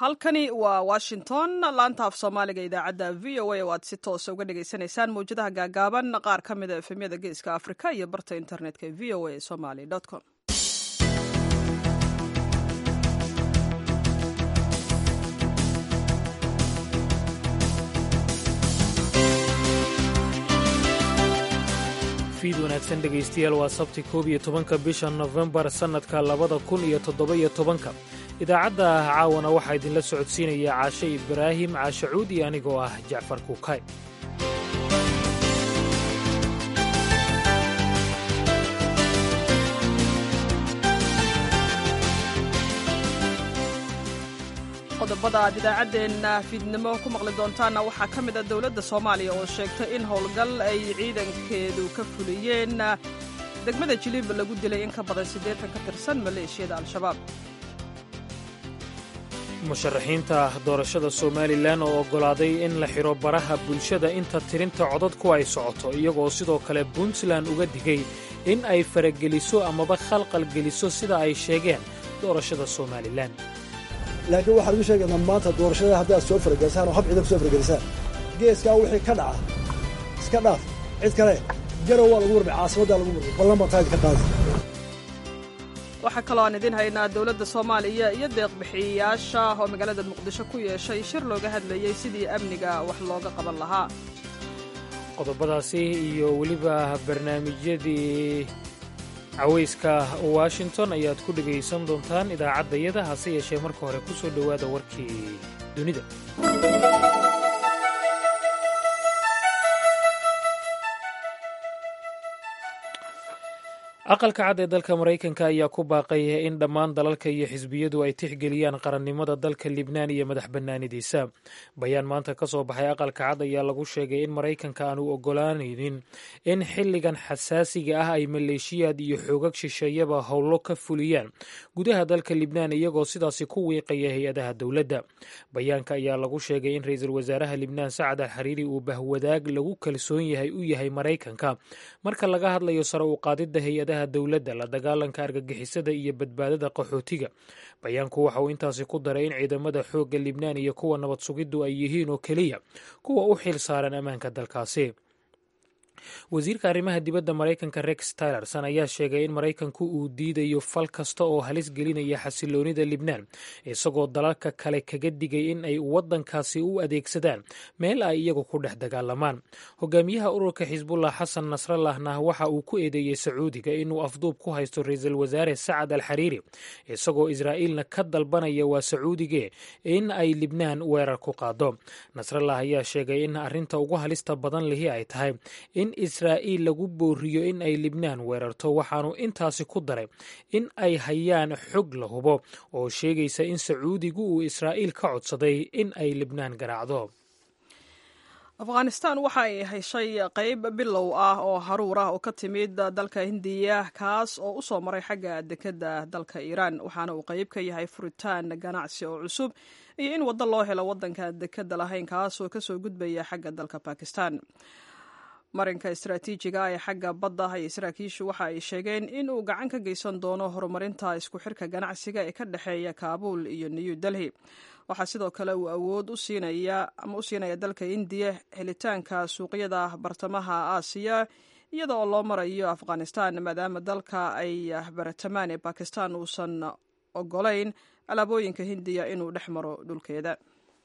halkani waa washington laanta af soomaaliga idaacadda v o a oo aad si toosa uga dhagaysanaysaan mawjadaha gaagaaban qaar ka mida efemyada geeska afrika iyo barta internetka v o a somaly com fiid wanaagsan dhegaystayaal waa sabti koob iyo tobanka bisha nofembar sannadka labada kun iyo toddoba-iyo tobanka idaacadda caawana waxaa idinla socodsiinaya caashe ibraahim caashe cuud iyo anigoo ah jacfar kuukay qodobada aad idaacaddeenna fiidnimo ku maqli doontaanna waxaa ka mid a dowladda soomaaliya oo sheegtay in howlgal ay ciidankeedu ka fuliyeen degmada jiliib lagu dilay in ka badan siddeetan ka tirsan maleeshiyada al-shabaab musharaxiinta doorashada somalilan oo oggolaaday in la xidho baraha bulshada inta tirinta codadku ay socoto iyagoo sidoo kale puntland uga digay in ay farageliso amaba khalqalgeliso sida ay sheegeen doorashada somalilan laakiin waxaan ugu sheegaynaa maanta doorashada haddaad soo faragelisaan oo hab ciidan ku soo faragelisaan geeskaa wixii ka dhaca iska dhaaf cid kale garow waa lagu murmay caasimaddaa lagu murmay ballan baa taadi ka qaadi waxaa kaloo aan idiin haynaa dowladda soomaaliya iyo deeqbixiyayaasha oo magaalada muqdisho ku yeeshay shir looga hadlayey sidii amniga wax looga qaban lahaa qodobadaasi iyo weliba barnaamijyadii cawayska washington ayaad ku dhegaysan doontaan idaacaddayada hase yeeshee marka hore ku soo dhowaada warkii dunida aqalka cad ee dalka maraykanka ayaa ku baaqay in dhammaan dalalka iyo xisbiyadu ay tixgeliyaan qarannimada dalka libnaan iyo madax bannaanidiisa bayaan maanta ka soo baxay aqalka cad ayaa lagu sheegay in maraykanka aanu oggolaanaynin in xilligan xasaasiga ah ay maleeshiyaad iyo xoogag shisheeyaba howlo ka fuliyaan gudaha dalka libnaan iyagoo sidaasi ku wiiqaya hay-adaha dowladda bayaanka ayaa lagu sheegay in ra-iisul wasaaraha libnaan sacad al xariiri uu bahwadaag lagu kalsoon yahay u yahay maraykanka marka laga hadlayo sare u qaadidda hay-adaha dowladda la dagaalanka argagixisada iyo badbaadada qaxootiga bayaanku waxa uu intaasi ku daray in ciidamada xoogga libnaan iyo kuwa nabad sugiddu ay yihiin oo keliya kuwa u xil saaran ammaanka dalkaasi wasiirka arrimaha dibadda maraykanka rex tylerson ayaa sheegay in maraykanku uu diidayo fal kasta oo halis gelinaya xasiloonida libnaan isagoo dalalka kale kaga digay in ay waddankaasi u adeegsadaan meel ay iyagu ku dhex dagaalamaan hogaamiyaha ururka xisbullah xasan nasrallahna waxa uu ku eedeeyey sacuudiga inuu afduub ku haysto ra-iisul wasaare sacad al xariiri isagoo israa'iilna ka dalbanaya waa sacuudige in ay libnaan weerar ku qaado nasrallah ayaa sheegay in arrinta ugu halista badan lihi ay tahay in israa'iil lagu booriyo in ay libnaan weerarto waxaanu intaasi ku daray in ay hayaan xog la hubo oo sheegaysa in sacuudigu uu israa'iil ka codsaday in ay libnaan garaacdo afghanistan waxa ay heshay qayb bilow ah oo haruur ah oo ka timid dalka hindiya kaas oo u soo maray xagga dekedda dalka iiraan waxaana uu qayb ka yahay furitaan ganacsi oo cusub iyo in waddo loo helo waddanka dekedda lahayn kaas oo kasoo gudbaya xagga dalka bakistan marinka istaraatiijiga ee xagga badda iyo saraakiishu waxa ay sheegeen in uu gacan ka geysan doono horumarinta isku xirka ganacsiga ee ka dhexeeya kaabuul iyo new delhi waxaa sidoo kale uu awood u siinaya ama u siinaya dalka indiya helitaanka suuqyada bartamaha aasiya iyada oo loo marayo afghanistan maadaama dalka ay baratamaan ee bakistan uusan ogolayn alaabooyinka hindiya inuu dhex maro dhulkeeda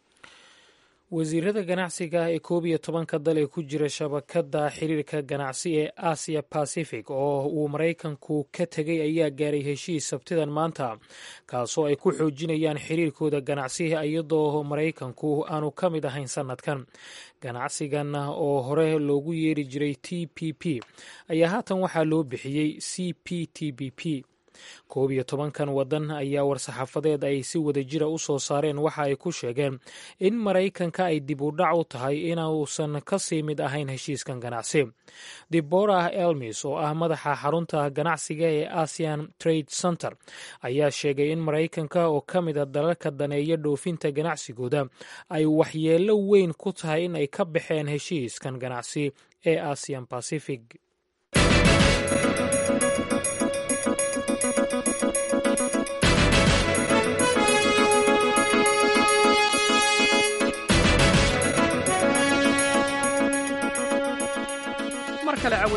wasiirada ganacsiga ee koob iyo tobanka dal ee ku jira shabakadda xiriirka ganacsi ee asia pacific oo uu maraykanku ka tegay ayaa gaaray heshiis sabtidan maanta kaasoo ay ku xoojinayaan xiriirkooda ganacsi iyadoo maraykanku aanu ka mid ahayn sannadkan ganacsigan oo hore loogu yeeri jiray t p p ayaa haatan waxaa loo bixiyey c p t b p koob iyo tobankan waddan ayaa war-saxaafadeed ay si wada jira u soo saareen waxa ay ku sheegeen in maraykanka ay dib u dhac u tahay inuusan ka sii mid ahayn heshiiskan ganacsi deborah elmis oo ah madaxa xarunta ganacsiga ee asian trade center ayaa sheegay in maraykanka oo ka mid a dalalka daneeya dhoofinta ganacsigooda ay waxyeello weyn ku tahay in ay ka baxeen heshiiskan ganacsi ee asian pacific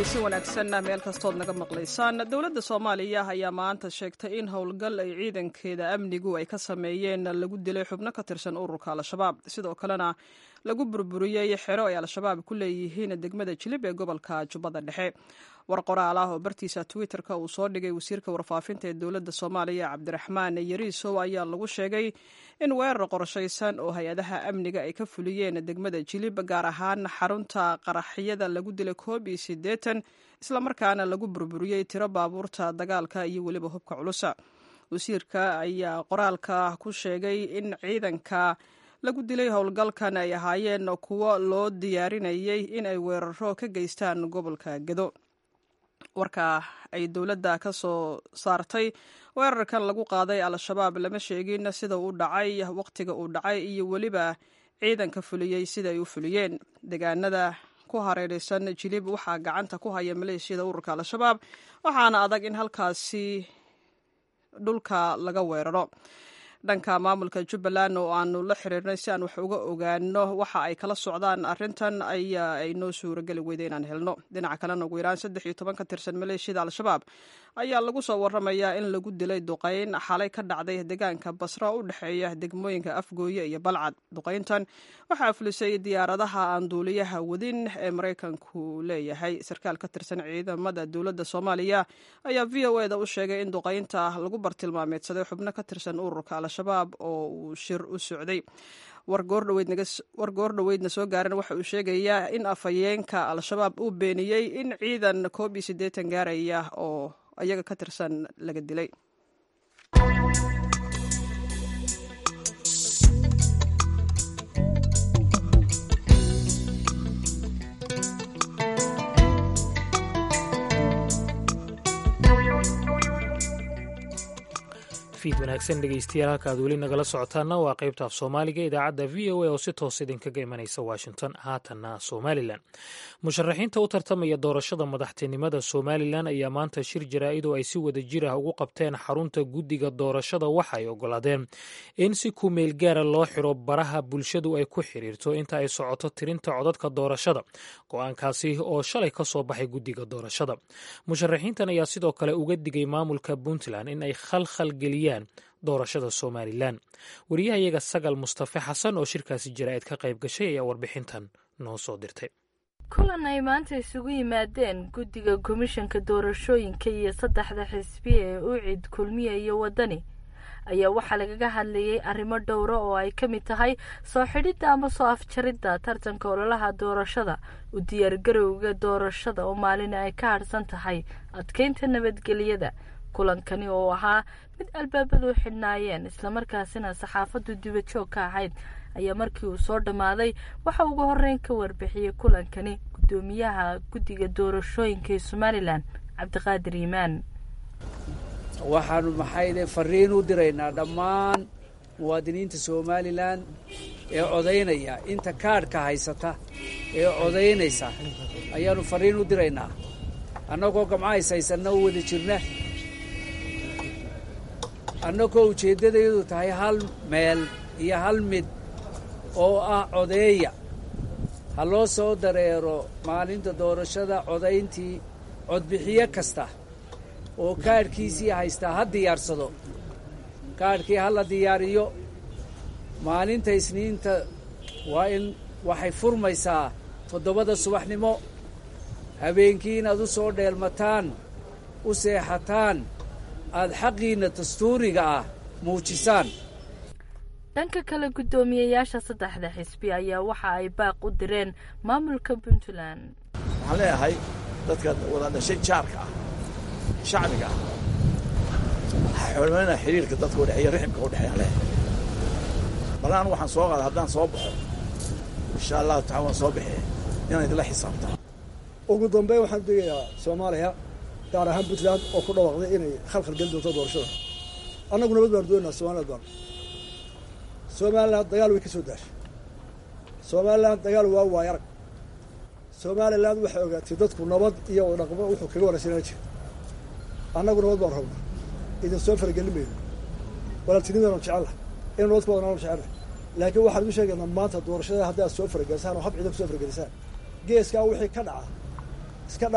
caweysi wanaagsan meel kastood naga maqlaysaan dowladda soomaaliya ayaa maanta sheegtay in howlgal ay ciidankeeda amnigu ay ka sameeyeen lagu dilay xubno ka tirsan ururka al-shabaab sidoo kalena lagu burburiyey xero ay al-shabaab ku leeyihiin degmada jilib ee gobolka jubbada dhexe war qoraal ah oo bartiisa twitter-ka uu soo dhigay wasiirka warfaafinta ee dowladda soomaaliya cabdiraxmaan yariisow ayaa lagu sheegay in weerar qorshaysan oo hay-adaha amniga ay ka fuliyeen degmada jilib gaar ahaan xarunta qaraxyada lagu dilay koob iyo siddeetan islamarkaana lagu burburiyey tiro baabuurta dagaalka iyo weliba hubka culusa wasiirka ayaa qoraalka ku sheegay in ciidanka lagu dilay howlgalkan ay ahaayeen kuwo loo diyaarinayay in ay weeraro ka geystaan gobolka gedo warka ay dowladda ka soo saartay weerarkan lagu qaaday al-shabaab lama sheegin sida uu dhacay wakhtiga uu dhacay iyo weliba ciidanka fuliyey sida ay u fuliyeen deegaanada ku hareeraysan jilib waxaa gacanta ku haya maleeshiyada ururka al-shabaab waxaana adag in halkaasi dhulka laga weeraro dhanka maamulka jubbaland oo aanu la xiriirnay si aan wax uga ogaano waxa ay kala socdaan arrintan ayaa ay noo suurageli weyda inaan helno dhinaca kalena ugu yaraan saddex iyo toban ka tirsan maleeshiyada al-shabaab ayaa lagu soo waramayaa in lagu dilay duqayn xalay ka dhacday deegaanka basra u dhexeeya degmooyinka afgooye iyo balcad duqayntan waxaa fulisay diyaaradaha aan duuliyaha wadin ee maraykanku leeyahay sarkaal ka tirsan ciidamada dowladda soomaaliya ayaa v o eda u sheegay in duqaynta lagu bartilmaameedsaday xubno ka tirsan ururka al-shabaab oo uu shir u socday war goordhoweydna soo gaaran waxa uu sheegayaa in afhayeenka al-shabaab uu beeniyey in ciidan koob iyo siddeetan gaaraya oo ayaga ka tirsan laga dilay fiid wanaagsan dhegeystayaal halka aad weli nagala socotaana waa qaybta af soomaaliga idaacadda v o a oo si toos idinkaga imanaysa washington haatanna somalilan musharaxiinta u tartamaya doorashada madaxtinimada somalilan ayaa maanta shir jaraa'id oo ay si wada jir ah ugu qabteen xarunta guddiga doorashada waxa ay ogolaadeen in si kumeel gaara loo xiro baraha bulshadu ay ku xiriirto inta ay socoto tirinta codadka doorashada go-aankaasi oo shalay ka soo baxay guddiga doorashada musharaxiintan ayaa sidoo kale uga digay maamulka puntland in ay khalkhal geliyaan doorashada somalilan wariyahayaga sagal mustafe xasan oo shirkaasi jaraa'id ka qayb gashay ayaa warbixintan noo soo dirtay kulan ay maanta isugu yimaadeen guddiga komishanka doorashooyinka iyo saddexda xisbiya ee ucid kulmiya iyo waddani ayaa waxaa lagaga hadlayay arrimo dhowra oo ay ka mid tahay soo xidhidda ama soo afjaridda tartanka ololaha doorashada u diyaargarowga doorashada oo maalin ay ka hadhsan tahay adkeynta nabadgelyada kulankani oo ahaa mid albaabadu u xidhnaayeen islamarkaasina saxaafaddu dibajoog ka ahayd ayaa markii uu soo dhammaaday waxa ugu horeyn ka warbixiyey kulankani guddoomiyaha guddiga doorashooyinka ee somalilan cabdiqaadir iimaan waxaanu maxayde fariin u diraynaa dhammaan muwaadiniinta somalilan ee codaynaya inta kaadhka haysata ee codaynaysa ayaanu fariin u diraynaa annagoo gamcahays haysanna u wada jirna annagoo ujeeddadayadu tahay hal meel iyo hal mid oo ah codeeya ha loo soo dareero maalinta doorashada codayntii codbixiyo kasta oo kaadhkiisii haystaa ha diyaarsado kaadhkii ha la diyaariyo maalinta isniinta waa in waxay furmaysaa toddobada subaxnimo habeenkii inaad u soo dheelmataan u seexataan aada xaqiinna dastuuriga ah muujisaan dhanka kale guddoomiyeyaasha saddexda xisbi ayaa waxa ay baaq u direen maamulka puntland waxaan leeyahay dadka wada dhashay jaarka ah shacbiga ah waxaa xormaynaa xiriirka dadka udhexeeya riximka udhexeeya leeyahay balaan waxaan soo qaada haddaan soo baxo insha allahu taala waan soo baxee inaan idinla xisaabtaan ugu dambeyn waxaan degayaa soomaaliya gaar ahaan puntland oo ku dhawaaqday inay khalkhal geli doonto doorashada annagu nabad baanu doonaynaa somaliland baanu somalilan dagaal way ka soo daashay somalilan dagaal waa waay arag somalilan waxay ogaatay dadku nabad iyo dhaqmo wuxuu kaga wanaagsanaan jira annagu nabad baanu rabnaa idin soo faragelin mayno walaaltinimadanu jecella inu nabad ku wadanaanu jecella laakiin waxaan igu sheegaynaa maanta doorashada haddaad soo faragelisaan oo hab ciidan ku soo faragelisaan geeskaa wixii ka dhaca iska dhaaf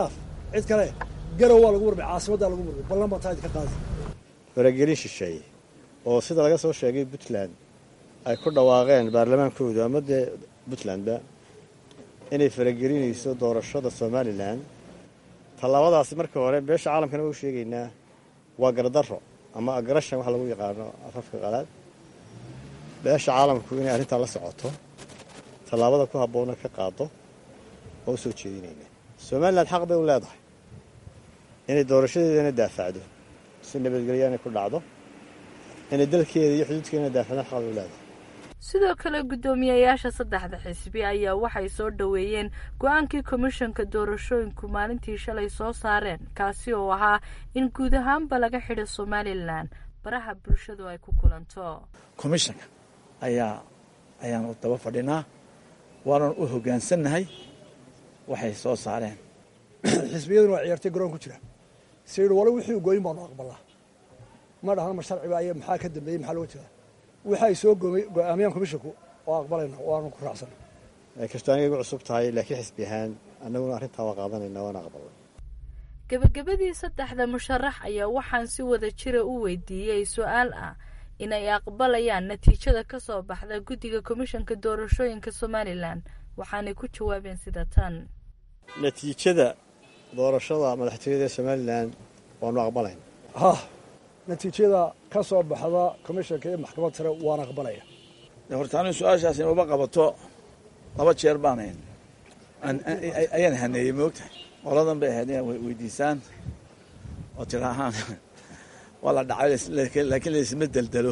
cid kale garow waa lagu murmay caasimaddaa lagu murmay ballan baa taa idinka qaadi faragelin shisheeye oo sida laga soo sheegay puntland ay ku dhawaaqeen baarlamaankoodu ama dee puntlandba inay faragelinayso doorashada somalilan tallaabadaasi marka hore beesha caalamkana waa u sheegaynaa waa gardarro ama agrashan waxa lagu yaqaano afafka qalaad beesha caalamku inay arrintaa la socoto tallaabada ku habboonna ka qaado waa u soo jeedinaynaa somalilan xaq bay u leedahay inay doorashadeedana daafacdo si nabadgelyaana ku dhacdo inay dalkeeda iyo xuduudkeedana daafacdo xaq bay u leedahay sidoo kale guddoomiyayaasha saddexda xisbi ayaa waxay soo dhoweeyeen go-aankii komishanka doorashooyinku maalintii shalay soo saareen kaasi oo ahaa in guud ahaanba laga xidho somalilan baraha bulshadu ay ku kulanto komishanka ayaa ayaanu daba fadhinaa waanan u hoggaansannahay waxay soo saareen xisbiyaduna waa ciyaartay garoon ku jira sayidhi walo wixii gooyin baanu aqbalaa ma dhahna ma sharciba ay maxaa ka dambeeyey maxaa looga jeedaa waxay soo go-aamiyaan komishinku oo aqbalayna waanu ku raacsan ay kastoo aniga igu cusub tahay laakiin xisbi ahaan annaguna arrintaa waa qaadanayna waana aqbalay gebagabadii saddexda musharax ayaa waxaan si wada jira u weydiiyey su-aal ah inay aqbalayaan natiijada ka soo baxda guddiga komishanka doorashooyinka somalilan waxaanay ku jawaabeen sida tan natiijada doorashada madaxtooyada ee somalilan waanu aqbalayna hah natiijada ka soo baxda komishanka iyo maxkamad sare waan aqbalaya horta anigu su-aashaas inuba qabato laba jeer baanayn ayaan haneeyey moogtahay qoladan bay ahayd inaad weydiisaan oo tidaahaan waa la dhacay laakiin laisma deldelo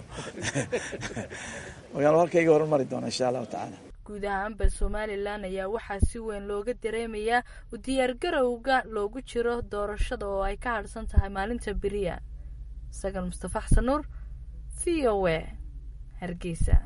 markaan halkayga horumari doona insha allahu tacaala guud ahaanba somalilan ayaa waxaa si weyn looga dareemayaa u diyaargarowga loogu jiro doorashada oo ay ka hadhsan tahay maalinta beriya sagal mustafa xasan nuur v o e hargeysa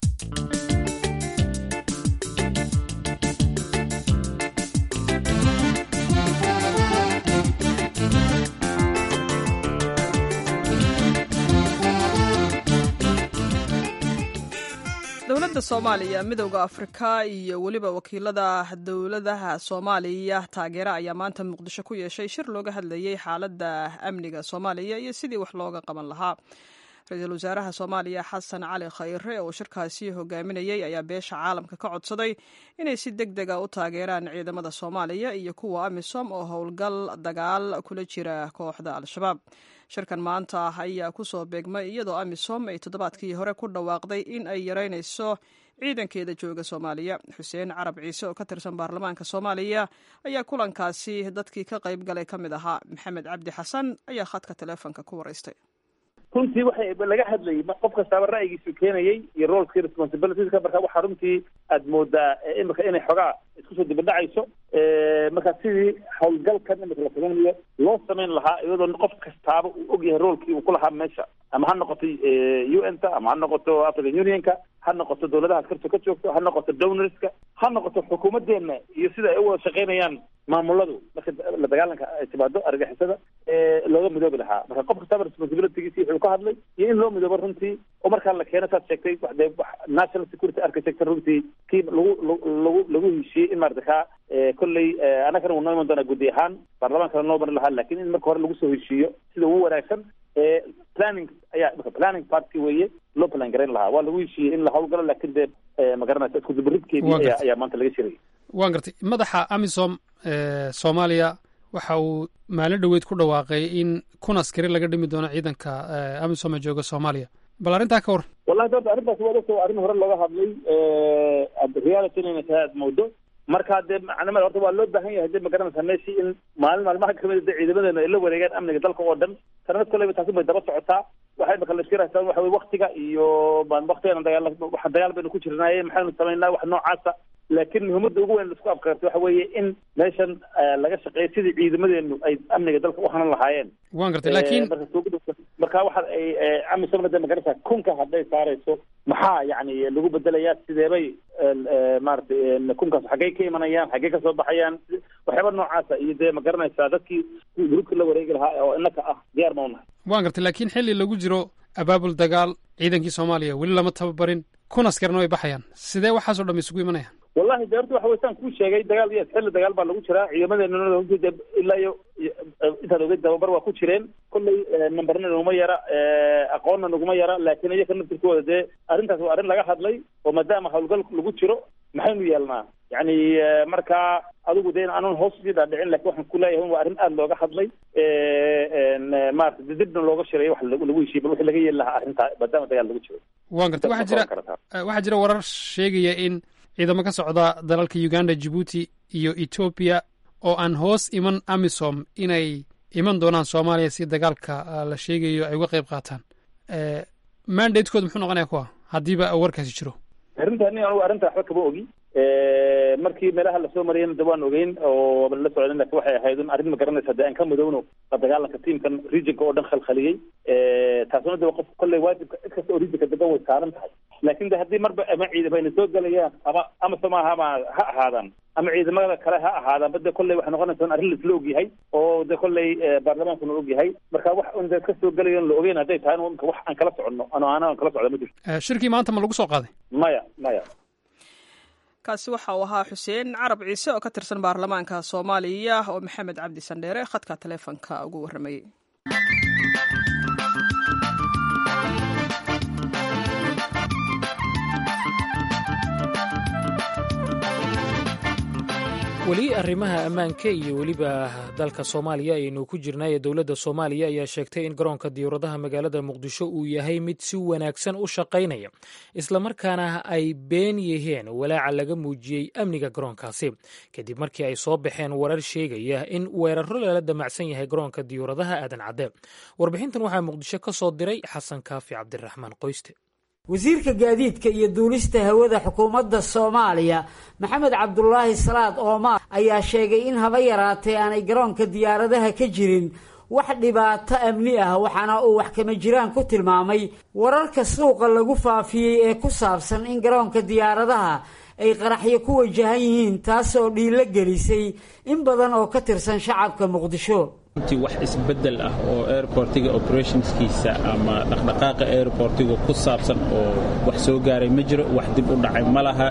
dowladda soomaaliya midowda afrika iyo weliba wakiilada dowladaha soomaaliya taageera ayaa maanta muqdisho ku yeeshay shir looga hadlayey xaaladda amniga soomaaliya iyo sidii wax looga qaban lahaa ra-iisul wasaaraha soomaaliya xasan cali khayre oo shirkaasi hogaaminayey ayaa beesha caalamka ka codsaday inay si deg dega u taageeraan ciidamada soomaaliya iyo kuwa amisom oo howlgal dagaal kula jira kooxda al-shabaab shirkan maanta ayaa kusoo beegmay iyadoo amisom ay toddobaadkii hore ku dhawaaqday in ay yareynayso ciidankeeda jooga soomaaliya xuseen carab ciise oo ka tirsan baarlamaanka soomaaliya ayaa kulankaasi dadkii ka qayb galay ka mid ahaa maxamed cabdi xasan ayaa khadka teleefonka ku waraystay runtii waxay laga hadlayay qof kastaaba ra'yigiisu keenayay iyo roolkii responsibilitieska marka waxaa runtii aad moodaa imika inay xogaa isku soo dibadhacayso marka sidii howlgalkan imika la samaynayo loo samayn lahaa iyadoo qof kastaaba uu ogyahay roolkii uu ku lahaa meesha ama ha noqoto u n ta ama ha noqoto african unionka ha noqoto dowladaha askarta ka joogto ha noqoto donorska ha noqoto xukuumadeena iyo sida ay u wada shaqaynayaan maamuladu marka la dagaalanka ay timaado argixisada looga midoobi lahaa marka qof kastaba responsibilitygiisi wuxuu ka hadlay iyo in loo midoobo runtii oo markaa la keeno saad sheegtay de national security architecture runtii kii lagu lagu lagu heshiiyey in maarata kaa kolley annagana wuu noo iman doonaa guddi ahaan baarlamaankana noo marin lahaa lakin in marka hore lagu soo heshiiyo sida ugu wanaagsan planning ayaa marka planning party weeye loo plan garayn lahaa waa lagu heshiiyey in la hawlgalo lakin dee magaranaysa isku dubaridkeedii ayaa ayaa maanta laga shirayay waan gartay madaxa amisom soomaaliya waxa uu maalin dhoweyd ku dhawaaqay in kun askari laga dhimi doono ciidanka amisom ee jooga soomaaliya bal arrintaa ka waran wallahi doorta arrintaasi waa ogta waa arrin hore looga hadlay reality inayna tahay aad moodo marka dee macnamada horta waa loo baahan yahay dee magaranaysa meeshii in maalin maalmaha kamid dee ciidamadeena ay la wareegaan amniga dalka oo dhan sanad koleyba taasi bay daba socotaa waxay imaka la iskiraysaa waxa weye waktiga iyo waktigan dagaal waxa dagaal baynu ku jirnaaye maxaynu samaynaa wax noocaasa laakiin muhiimadda ugu weyn laisku afkartay waxa weeye in meeshan laga shaqeeyo sidii ciidamadeenu ay amniga dalka u hanan lahaayeen waan gartay laakiin marka waxa ay amisomna de magarasa kunka hadday saarayso maxaa yani lagu bedelayaa sideebay maaragtay kunkaas xaggey ka imanayaan xaggey kasoo baxayaan waxyaaba noocaasa iyo dee ma garanaysaa dadkii gruubka la wareegi lahaa oo innaka ah diyaar ma unahay waan gartay laakiin xilli lagu jiro abaabul dagaal ciidankii soomaaliya weli lama tababarin kun askarna way baxayaan sidee waxaasoo dham isugu imanayaan wallahi de horta waxa weysaan kuu sheegay dagaal iyo xilli dagaal baa lagu jiraa ciidamadeena runtii de ilaa iyo intaad ogeyd tababar waa ku jireen kolley nambarna naguma yara aqoonna naguma yara laakiin iyaka naftirkooda dee arrintaas waa arrin laga hadlay oo maadaama howlgal lagu jiro maxaynu yeelnaa yani markaa adigu de aanan hoos usii dhaadhicin lakin waxaan ku leeyahay waa arrin aada looga hadlay maarata dibna looga shiray wax lagu heshiiy bal wixii laga yeeli lahaa arrintaa maadaama dagaal lagu jiro waan gartay waxaa jira waxaa jira warar sheegaya in ciidamo ka socda dalalka uganda jibuuti iyo etoobiya oo aan hoos iman amisom inay iman doonaan soomaaliya si dagaalka la sheegayo ay uga qayb qaataan mandatekooda muxuu noqonaya kuwa haddiiba warkaasi jiro arrintaani anugu arrinta waxba kama ogi markii meelaha lasoo mariyana de waan ogeyn oo la socden lakin waxay ahayd un arrin ma garanaysa de aan ka mudowno la dagaalanka tiamkan regionka oo dhan khalkhaliyey taasuna de qof kolley waajibka cid kasta oo regionka degan way saaran tahay laakin de haddii marba ama ciidamo ayna soo gelayaan ama amase maaha ama ha ahaadaan ama ciidamada kale ha ahaadaan ba de kolley waxay noqonaysa un arrin laisla ogyahay oo de kolley baarlamaankuna ogyahay marka wax un de ka soo gelayo la ogeyn hadday tahay imka wax aan kala soconno ano ana aan kala socda ma jirto shirkii maanta ma lagu soo qaaday maya maya kaasi waxa uu ahaa xuseen carab ciise oo ka tirsan baarlamaanka soomaaliya oo maxamed cabdi sandheere khadka taleefonka ugu warramayey weli arrimaha ammaanka iyo weliba dalka soomaaliya ayaynu ku jirnaa ee dowladda soomaaliya ayaa sheegtay in garoonka diyuuradaha magaalada muqdisho uu yahay mid si wanaagsan u shaqaynaya islamarkaana ay been yihiin walaaca laga muujiyey amniga garoonkaasi kadib markii ay soo baxeen warar sheegaya in weeraro lala damacsan yahay garoonka diyuuradaha aadan cadde warbixintan waxaa muqdisho ka soo diray xasan kaafi cabdiraxmaan qoyste wasiirka gaadiidka iyo duulista hawada xukuumadda soomaaliya maxamed cabdulaahi salaad oomaar ayaa sheegay in haba yaraatee aanay garoonka diyaaradaha ka jirin wax dhibaato amni ah waxaana uu wax kama jiraan ku tilmaamay wararka suuqa lagu faafiyey ee ku saabsan in garoonka diyaaradaha ay qaraxyo ku wajahan yihiin taasoo dhiilo gelisay in badan oo ka tirsan shacabka muqdisho runtii wax isbeddel ah oo airportiga operationskiisa ama dhaqdhaqaaqa airportiga ku saabsan oo wax soo gaaray ma jiro wax dib u dhacay ma laha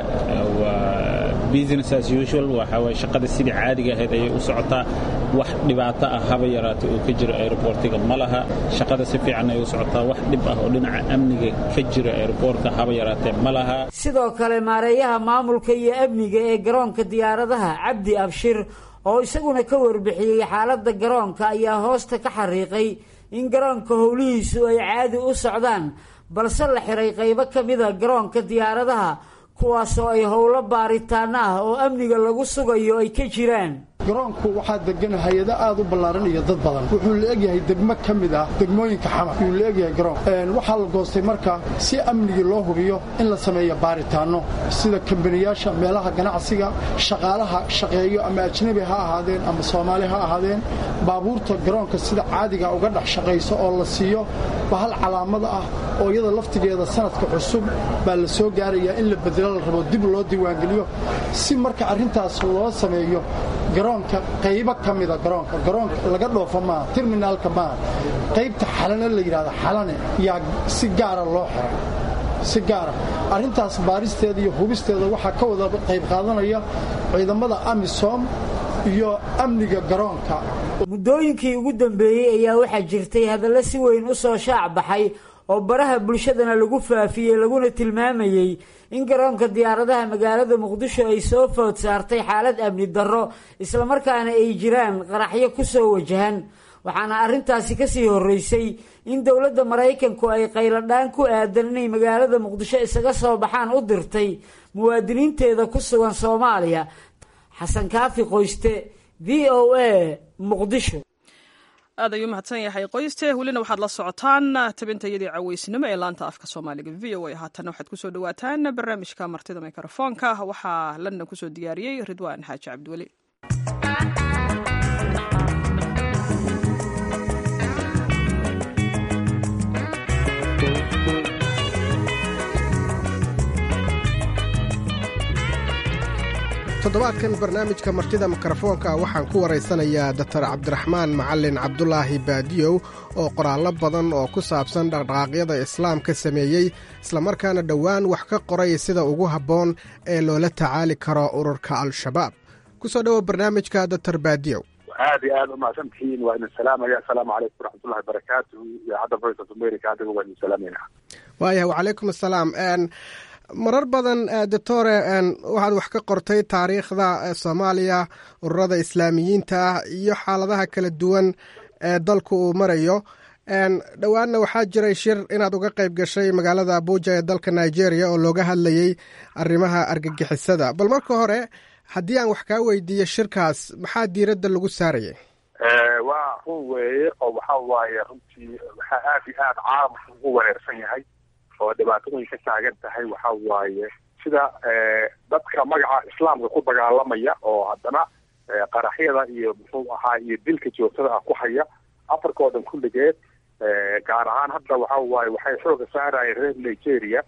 waa business as usual waxa waye shaqada sidii caadiga ahayd ayay u socotaa wax dhibaato ah haba yaraatay oo ka jiro airportiga ma laha shaqada si fiican ayay u socotaa wax dhib ah oo dhinaca amniga ka jiro airportka haba yaraatee ma laha sidoo kale maareeyaha maamulka iyo amniga ee garoonka diyaaradaha cabdi abshir oo isaguna ka warbixiyey xaaladda garoonka ayaa hoosta ka xariiqay in garoonka howlihiisu ay caadi u socdaan balse la xiray qaybo ka mida garoonka diyaaradaha kuwaasoo ay howlo baaritaano ah oo amniga lagu sugayo ay ka jiraan garoonku waxaa degan hay-ado aad u ballaaran iyo dad badan wuxuu la egyahay degmo ka mid ah degmooyinka xamar yuu la egyahay garoonka waxaa la goostay marka si amnigii loo hubiyo in la sameeyo baaritaanno sida kambaniyaasha meelaha ganacsiga shaqaalaha shaqeeyo ama ajnabi ha ahaadeen ama soomaali ha ahaadeen baabuurta garoonka sida caadiga uga dhex shaqayso oo la siiyo bahal calaamada ah oo iyada laftigeeda sanadka cusub baa la soo gaarayaa in la bedelo la rabo dib loo diiwaangeliyo si marka arrintaas loo sameeyo garoonka qaybo ka mida garoonka garoonka laga dhoofo maaha terminaalka maaha qaybta xalane la yidhahda xalane yaa si gaara loo xiray si gaara arrintaas baaristeeda iyo hubisteeda waxaa ka wada qayb qaadanaya ciidamada amisom iyo amniga garoonka muddooyinkii ugu dambeeyey ayaa waxaa jirtay hadallo si weyn u soo shaac baxay oo baraha bulshadana lagu faafiyey laguna tilmaamayey in garoonka diyaaradaha magaalada muqdisho ay soo food saartay xaalad amni darro islamarkaana ay jiraan qaraxyo ku soo wajahan waxaana arrintaasi kasii horreysay in dowladda maraykanku ay qayladhaan ku aadan inay magaalada muqdisho isaga soo baxaan u dirtay muwaadiniinteeda ku sugan soomaaliya xasan kaafi qoyste v o a muqdisho aad ayuu mahadsan yahay qoyste welina waxaad la socotaan tabintayadii caweysnimo ee laanta afka soomaaliga v o a haatana waxaad kusoo dhawaataan barnaamijka martida mikrofoonka waxaa london kusoo diyaariyey ridwaan xaaji cabdiweli toddobaadkan barnaamijka martida mikrofoonka waxaan ku waraysanayaa dotor cabdiraxmaan macalin cabdulaahi baadiyow oo qoraallo badan oo ku saabsan dhaqdhaqaaqyada islaamka sameeyey islamarkaana dhowaan wax ka qoray sida ugu habboon ee loola tacaali karo ururka al-shabaab ku soo dhowo barnaamijka dotor baadiyow aad iyo aad umahadsan tihiin waa idin salaamaya asalaamu calaykum waraxmatullahi barakaatu idaacadda voice of america adiga waa idin salaamayna waayahay wacalaykum assalaam marar badan doctore waxaad wax ka qortay taariikhda soomaaliya ururada islaamiyiinta ah iyo xaaladaha kala duwan ee dalku uu marayo dhowaanna waxaa jiray shir inaad uga qayb gashay magaalada abuja ee dalka nigeria oo looga hadlayey arrimaha argagixisada bal marka hore haddii aan wax kaa weydiiyo shirkaas maxaa diiradda lagu saarayay waa run weeye oo waxa waaye runtii waxaa aad iyo aad caalamka ugu wareersan yahay oo dhibaatooyin ka taagan tahay waxa waaye sida dadka magaca islaamka ku dagaalamaya oo haddana qaraxyada iyo muxuu ahaa iyo dilka joogtada ah ku haya africa oo dhan kulligeed gaar ahaan hadda waxa waaye waxay xooga saarayeen reer nigeria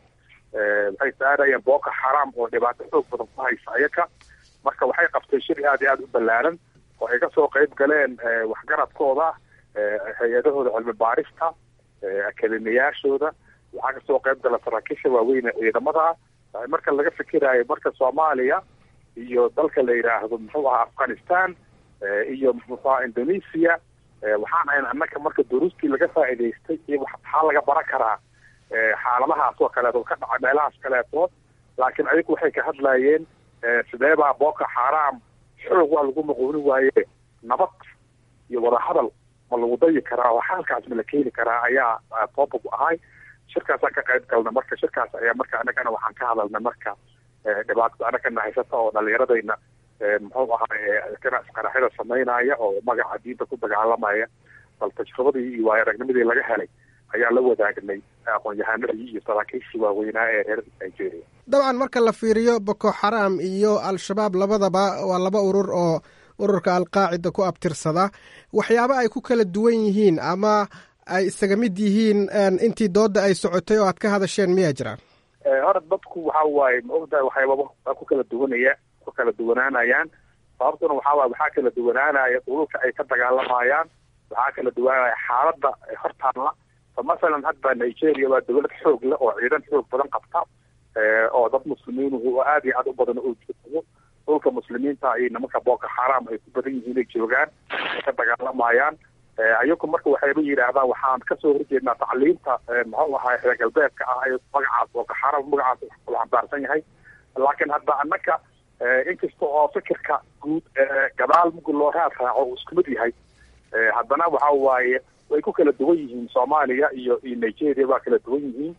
waxay saarayeen boko xaram oo dhibaato xoog badan ku haysa ayaka marka waxay qabtay shir aad iyo aad u ballaaran oo ay kasoo qayb galeen waxgaradkooda hay-adahooda cilmi baarista akademiyaashooda waxaa kasoo qayb gala saraakiisha waaweyne ciidamada marka laga fikiraayo marka soomaaliya iyo dalka la yidhaahdo muxuu ahaa afghanistan iyo muxuu ahaa indonesia waxaan ahayn annaka marka duruustii laga faa'iidaystay iyo maxaa laga baran karaa xaaladahaas oo kaleeto ka dhaca meelahaas kaleetood laakiin ayagu waxay ka hadlayeen sidee baa boko xaram xoog waa lagu maquuni waaye nabad iyo wadahadal ma lagu dayi karaa oo xaalkaas ma la keeni karaa ayaa topic ahay shirkaasaan ka qayb galna marka shirkaas ayaa marka anagana waxaan ka hadalnay marka dhibaatada anagana haysata oo dhalinyaradayna muxuu ahaa qaraxyada samaynaya oo magaca diinta ku dagaalamaya bal tajribadii iyo waayo aragnimadii laga helay ayaa la wadaagnay aqoon-yahanadii iyo saraakiishii waaweynaa ee reer nigeria dabcan marka la fiiriyo boko xaram iyo al-shabaab labadaba waa laba urur oo ururka alqaacida ku abtirsada waxyaaba ay ku kala duwan yihiin ama ay isaga mid yihiin intii dooda ay socotay oo aad ka hadasheen miyaa jiraan hore dadku waxa waaye ma ogtahay waxyaababa waa ku kala duwanaya ku kala duwanaanayaan sababtuna waxaa waaye waxaa kala duwanaanaya dhululka ay ka dagaalamayaan waxaa kala duwanaanaya xaaladda hortaalla fa masalan hadda nigeria waa dowlad xoog leh oo ciidan xoog badan qabta oo dad muslimiinuhu oo aad iyo aad u badan oo joogo dhulka muslimiinta iyo nimanka boko xaram ay ku badan yihiin ay joogaan ay ka dagaalamayaan ayagu marka waxayba yidhaahdaan waxaan kasoo horjeednaa tacliimta muxuu ahaa reer galbeedka ah ee magacaas boko xaram magacaas u xambaarsan yahay laakiin hadda annaka inkasta oo fikirka guud gadaal mugi loo raad raaco uu isku mid yahay haddana waxa waaye way ku kala duwan yihiin soomaaliya iyo iyo nigeria waa kala duwan yihiin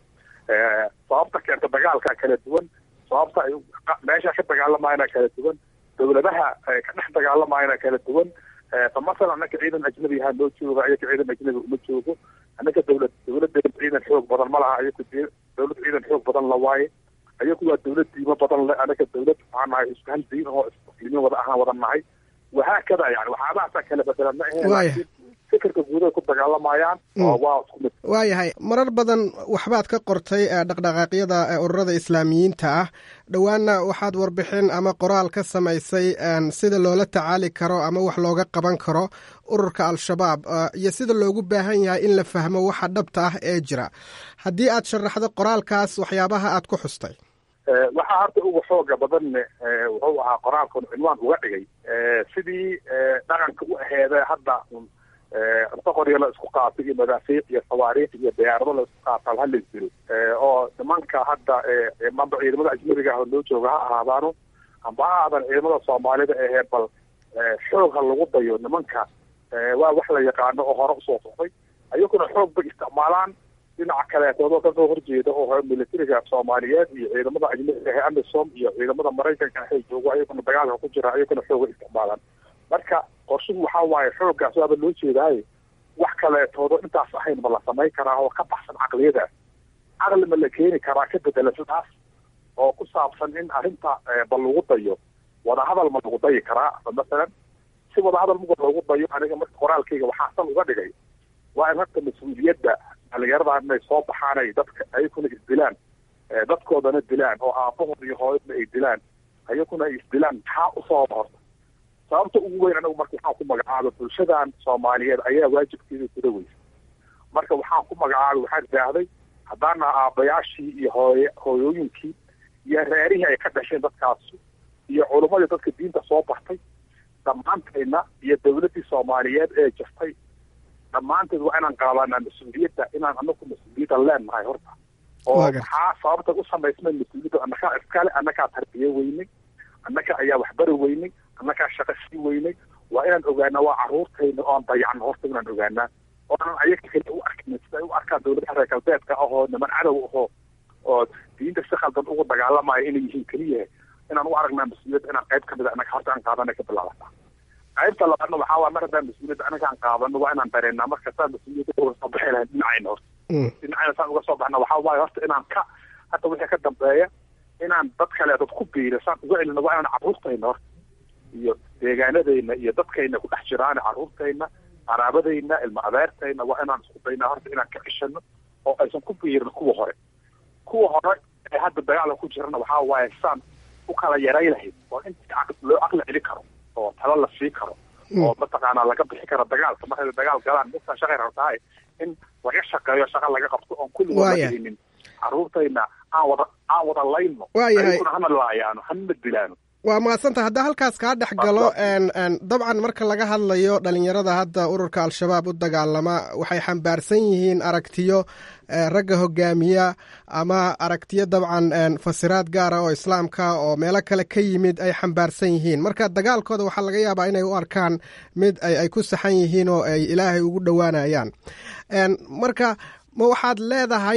sababta keenta dagaalka kala duwan sababta ay meesha ka dagaalamayana kala duwan dowladaha ka dhex dagaalamayana kala duwan fa masalan annaka ciidan ajnabi ahaa noo jooga ayaga ciidan ajnabi uma joogo annaka dowlad dowladdeeda ciidan xoog badan ma laha ayagu dowlad ciidan xoog badan la waaye ayagu waa dowlad diimo badan le annaka dowlad waxaan nahay isku hal diin oo muslimiin wada ahaan wada nahay wahaakada yani waxyaabahaasaa kala bedelan ma aheen fikirka guuday ku dagaalamayaan oo waa isku mid waayahay marar badan waxbaad ka qortay dhaqdhaqaaqyada ururada islaamiyiinta ah dhowaanna waxaad warbixin ama qoraal ka samaysay sida loola tacaali karo ama wax looga qaban karo ururka al-shabaab iyo sida loogu baahan yahay in la fahmo waxa dhabta ah ee jira haddii aad sharaxdo qoraalkaas waxyaabaha aad ku xustay waxaa horta uga xooga badanne wuxuu ahaa qoraalkan cinwaan uga dhigay sidii dhaqanka u aheeda hadda boqoryo la isku qaatay iyo madaafiic iyo sawaariikh iyo diyaarado la isku qaata hala jiro oo nimanka hadda mamba ciidamada ajnabiga ah oo loo jooga ha ahaadaano amba ha aadan ciidamada soomaalida ahee bal xoog ha lagu dayo nimanka waa wax la yaqaano oo hore usoo socday ayaguna xoog bay isticmaalaan dhinaca kaleetoodoo kasoo horjeeda oo militariga soomaaliyeed iyo ciidamada ajnabiga ahe amisom iyo ciidamada maraykanka ahay joogo ayaguna dagaalka ku jira ayaguna xooga isticmaalaan marka qorshuhu waxaa waaye xooggaas waaba loo jeedaaye wax kaleetoodo intaas ahayn ma la samayn karaa oo ka baxsan caqliyadaas caqli ma la keeni karaa ka bedela sidaas oo ku saabsan in arrinta ba lagu dayo wadahadal ma lagu dayi karaa masalan si wadahadal muga loogu dayo aniga marka qoraalkayga waxaa sal uga dhigay waa in horta mas-uuliyadda dhalinyaradan inay soo baxaan ay dadka ayaguna isdilaan dadkoodana dilaan oo aabahooda iyo hooyadna ay dilaan ayaguna ay isdilaan maxaa u sababa horta sababta ugu weyn anagu marka waxaan ku magacaaba bulshadan soomaaliyeed ayaa waajibkeeda guda weysa marka waxaan ku magacaabay waxaan idhaahday haddaana aabbayaashii iyo hooy hooyooyinkii iyo reerihii ay ka dhasheen dadkaasi iyo culummadii dadka diinta soo bartay dhammaantayna iyo dawladdii soomaaliyeed ee jirtay dhammaanteed waa inaan qaadanaa mas-uuliyadda inaan anagu mas-uuliyadda leenahay horta oo maxaa sababta u samaysmay mas-uuliyadda annagaa iskale annagaa tarbiye weynay annaga ayaa waxbari weynay annagaa shaqo sii weynay waa inaan ogaanaa waa carruurtayna oon dayacno horta inaan ogaanaa oonan ayaga kale u arkin sida ay u arkaan dawladaha reer galbeedka ahoo niman cadow ahoo oo diinta si khaldan ugu dagaalamayo inay yihiin keliya inaan u aragnaa mas-uuliyadda inaan qayb kamid a annaga horta aan qaadana ka bilaabata qaybta labaadna waxaa waa mar haddaan mas-uuliyadda anaga aan qaadano waa inaan dareennaa marka saan mas-uuliyadda uga soo baxi lahayn dhinacayna horta dhinacayna saan uga soo baxna waxaa waaye horta inaan ka hadda wixii ka dambeeya inaan dad kale dad ku biira saan uga celino waa inaan carruurtayna horta iyo deegaanadayna iyo dadkayna ku dhex jiraan carruurtayna qaraabadayna ilma adeertayna waa inaan isku daynaa horta inaan ka ceshano oo aysan ku biirin kuwa hore kuwa hore ee hadda dagaalka ku jirana waxaa waaye saan u kala yaray lahayd oo inta loo aqli celi karo oo talo la sii karo oo mataqaanaa laga bixi karo dagaalka markay dagaal galaan midkaa shaqay rabtahay in laga shaqeeyo shaqa laga qabto oon kulligood la gelinin carruurtayna aan wada aan wada layno ayaguna hana laayaano hana dilaano waa mahadsanta haddaa halkaas kaa dhex galo dabcan marka laga hadlayo dhalinyarada hadda ururka al-shabaab u dagaalama waxay xambaarsan yihiin aragtiyo ragga hogaamiya ama aragtiyo dabcan fasiraad gaara oo islaamka oo meelo kale ka yimid ay xambaarsan yihiin marka dagaalkooda waxaa laga yaabaa inay u arkaan mid ay ku saxan yihiin oo ay ilaahay ugu dhowaanayaan marka ma waxaad leedahay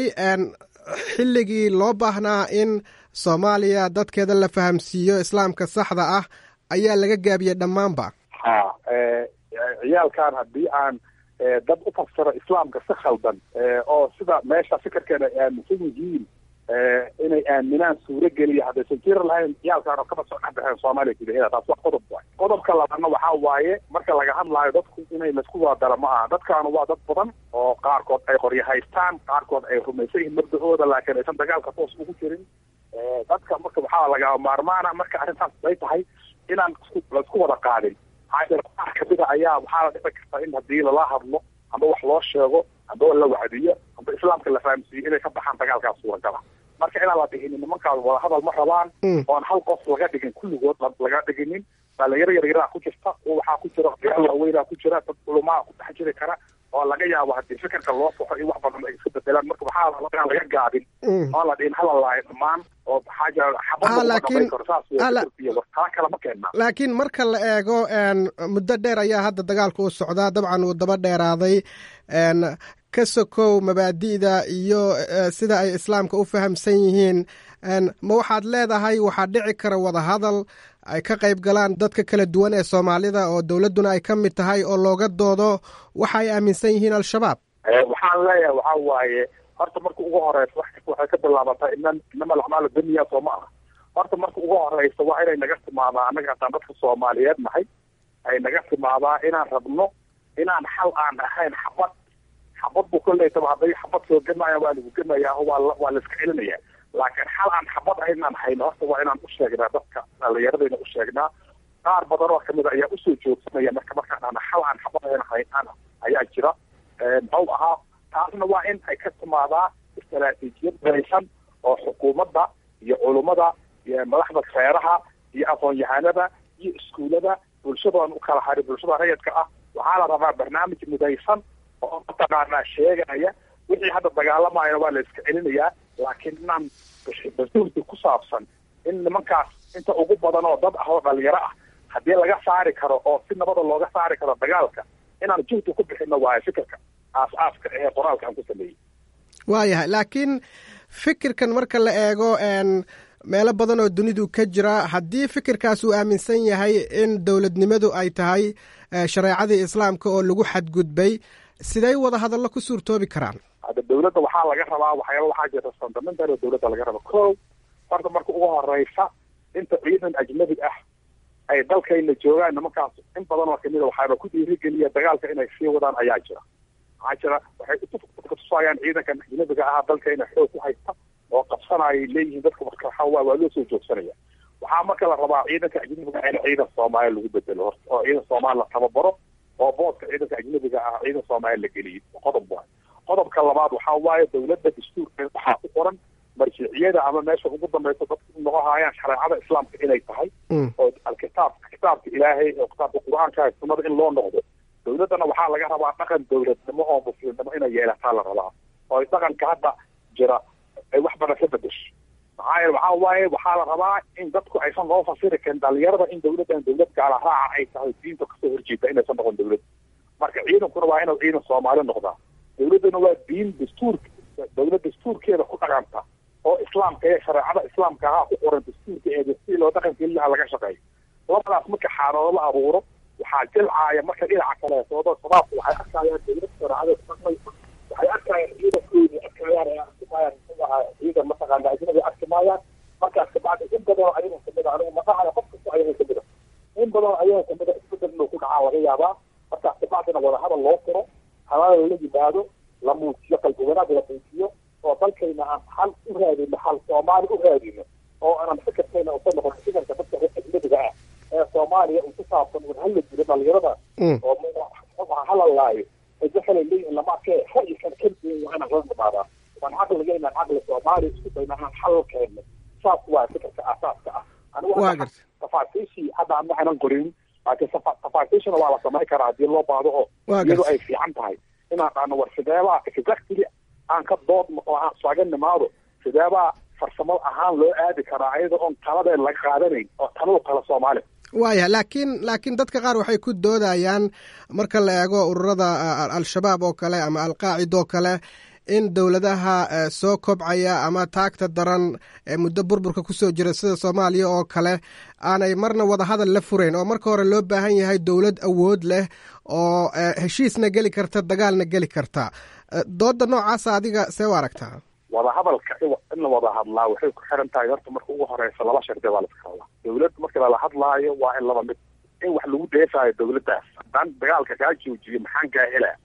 xilligii loo baahnaa in soomaaliya dadkeeda la fahamsiiyo islaamka saxda ah ayaa laga gaabiyey dhammaanba ha ciyaalkan haddii aan dad u fasiro islaamka si khaldan oo sida meesha fikirkeena ay aaminsan yihiin inay aaminaan suuro geliya haddaysan jiri lahayn ciyaalkan oo kaba soo dhex baxeen soomaaliya gudaheeda taas waa qodob waay qodobka labaadna waxaa waaye marka laga hadlaayo dadku inay laisku wadadara ma aha dadkaanu waa dad badan oo qaarkood ay qoryo haystaan qaarkood ay rumaysan yihiin mabda-ooda laakiin aysan dagaalka toos ugu jirin dadka marka waxaa lagaa maarmaana marka arrintaas ay tahay inaan laisku wada qaadin maxaa jira qaar kamida ayaa waxaa la dhici karta in haddii lala hadlo amba wax loo sheego amba la wacdiyo amba islaamka la fahamsiiyo inay ka baxaan dagaalkaas suuragala marka inaan la dhiginin nimankaas wada hadal ma rabaan oon hal qof laga dhigin kulligood laga dhiginin dhalinyaro yaryaraa ku jirta waxaa ku jira odayaal waaweynaa ku jira dad culumaa ku dhex jiri kara oo laga yaabo haddii fikirka loo soxo iyo wax badan ay iska bedelaan marka waxaa laga laga gaabin oo la dhihin hala laayo dhammaan oo maxaa jira xabadtaa kale ma keenaa laakiin marka la eego muddo dheer ayaa hadda dagaalku u socdaa dabcan uu daba dheeraaday ka sokow mabaadi'da iyo sida ay islaamka u fahamsan yihiin ma waxaad leedahay waxaa dhici kara wadahadal ay ka qayb galaan dadka kala duwan ee soomaalida oo dowladduna ay ka mid tahay oo looga doodo waxa ay aaminsan yihiin al-shabaab waxaan leeyahay waxaa waaye horta marka ugu horeysa wax kasta waxay ka bilaabataa inan inama alacmaalu dunya soo ma aha horta marka ugu horeysa waa inay naga timaadaa annaga hataan dadka soomaaliyeed nahay ay naga timaadaa inaan rabno inaan xal aan ahayn xabad xabad bu koleytaba hadday xabad soo gemaya waa lagu gemayaa waa waa la iska celinaya laakiin xal aan xabad ahayn inaan hayno horta waa inaan u sheegnaa dadka dhalinyaradayna u sheegnaa qaar badan oo kamid a ayaa usoo joogsanaya marka markaan ana xal aan xabad ahayn hayn ayaa jira muxuu ahaa taasna waa in ay ka timaadaa istaraatiijiyad daraysan oo xukuumadda iyo culummada iyo madaxda reeraha iyo aqoon-yahanada iyo iskuullada bulshadoon u kala hari bulshada rayidka ah waxaa la rabaa barnaamij mudaysan oo mataqaanaa sheegaya wixii hadda dagaalamayana waa la iska celinayaa laakiin inaan basuulki ku saabsan in nimankaas inta ugu badan oo dad ah oo dhalinyaro ah haddii laga saari karo oo si nabada looga saari karo dagaalka inaan juhdi ku bixino waayo fikirka aas-aaska ee qoraalka aan ku sameeyey waayahay laakiin fikirkan marka la eego meelo badan oo dunidu ka jira haddii fikirkaas uu aaminsan yahay in dowladnimadu ay tahay shareecadii islaamka oo lagu xadgudbay siday wada hadallo ku suurtoobi karaan hadda dawladda waxaa laga rabaa waxyaaba waxaa jirta fundamental oo dawladda laga raba ko horta marka ugu horeysa inta ciidan ajnabi ah ay dalkayna joogaan nimankaas in badan oo kamid a waxaaba ku dhiirigeliya dagaalka inay sii wadaan ayaa jira maxaa jira waxay kutusayaan ciidankan ajnabiga ahaa dalkayna xoog ku haysta oo qabsanayay leeyihiin dadka marka waxaa waa waa loo soo joogsanaya waxaa marka la rabaa ciidanka ajnabiga in ciidan soomaaliya lagu bedelo horta oo ciidan soomaali la tababaro oo boodka ciidanka ajnabiga ah ciidan soomaaliya la geliyo qodob waay qodobka labaad waxaa waaye dawladda dastuurkeeda waxaa ku qoran marjiciyada ama meesha ugu dambaysa dadku u noqohayaan shareecada islaamka inay tahay oo alkitaab kitaabka ilaahay oo kitaabka qur-aanka sunnada in loo noqdo dawladdana waxaa laga rabaa dhaqan dawladnimo oo muslimnimo inay yeelataa la rabaa oo ay dhaqanka hadda jira ay wax badan ka bedesho maxaa yeele waxaa waaye waxaa la rabaa in dadku aysan loo fasiri karin dhalinyarada in dawladdan dawlad gaala raaca ay tahay diinta kasoo horjeeda inaysan noqon dawlad marka ciidankuna waa inuu ciidan soomaali noqdaa dawladduna waa diin dastuurka dawlad dastuurkeeda ku dhaqanta oo islaamka iyo shareecada islaamka ahaa ku qoran dastuurka ee si loo dhaqankeelilaha laga shaqeeyo labadaas marka xaalado la abuuro waxaa jilcaaya marka dhinaca kaleetoodo shabaabku waxay arkayaan dawlad shareecada dhaqmaysa waxay arkayaan ciidankoodii arkayaan ee arkimayaan muxuu ahaa ciidan mataqaana ajnabi arki maayaan markaas kabacdi in badan oo ayaga kamid a anigu maqahayo qof kasta ayaga kamid a in badan oo ayaga kamid a isbedel inuu ku dhacaa laga yaabaa markaas kabacdina wadahadal loo furo halaal la yimaado la muujiyo qalbi wanaag la muujiyo oo dalkayna aan xal u raadino xal soomaali u raadino oo aanan fikirkayna uka noqon fikirka dadka ajnabiga ah ee soomaaliya uu ku saabsan un hala jiro dhalinyarada oo halalaayo waxay leeyihin lama arkee ra'yikan keligiin waa inaan la nimaadaa waan caqliga inaan caqli soomaaliya isku dayna aan xal keenno saas waa fikirka aasaaska ah anigu tafaasiishii hadda aan waxaanan qorin laakiin tafaasiishana waa la samayn karaa haddii loo baahdo oo iyadu ay fiican tahay inaan dhaano war sideebaa exactly aan ka doodno oo aan isaga nimaado sideebaa farsamo ahaan loo aadi karaa ayada oon taladeen laga qaadanayn oo taladu kale soomaali waaya laakiin laakiin dadka qaar waxay ku doodayaan marka la eego ururada al-shabaab oo kale ama alqaacida oo kale in dowladaha soo kobcaya ama taagta daran ee muddo burburka kusoo jira sida soomaaliya oo kale aanay marna wadahadal la furayn oo marka hore loo baahan yahay dowlad awood leh oo heshiisna geli karta dagaalna geli karta dooda noocaasa adiga see u aragtaa wadahadalka in la wada hadlaa waxay ku xiran tahay horta marka ugu horeysa laba shardi baa laska hadlaa dawlad marka lala hadlaayo waa in laba mid in wax lagu dheefaayo dawladdaas haddaan dagaalka kaa joojiyo maxaan kaa helaa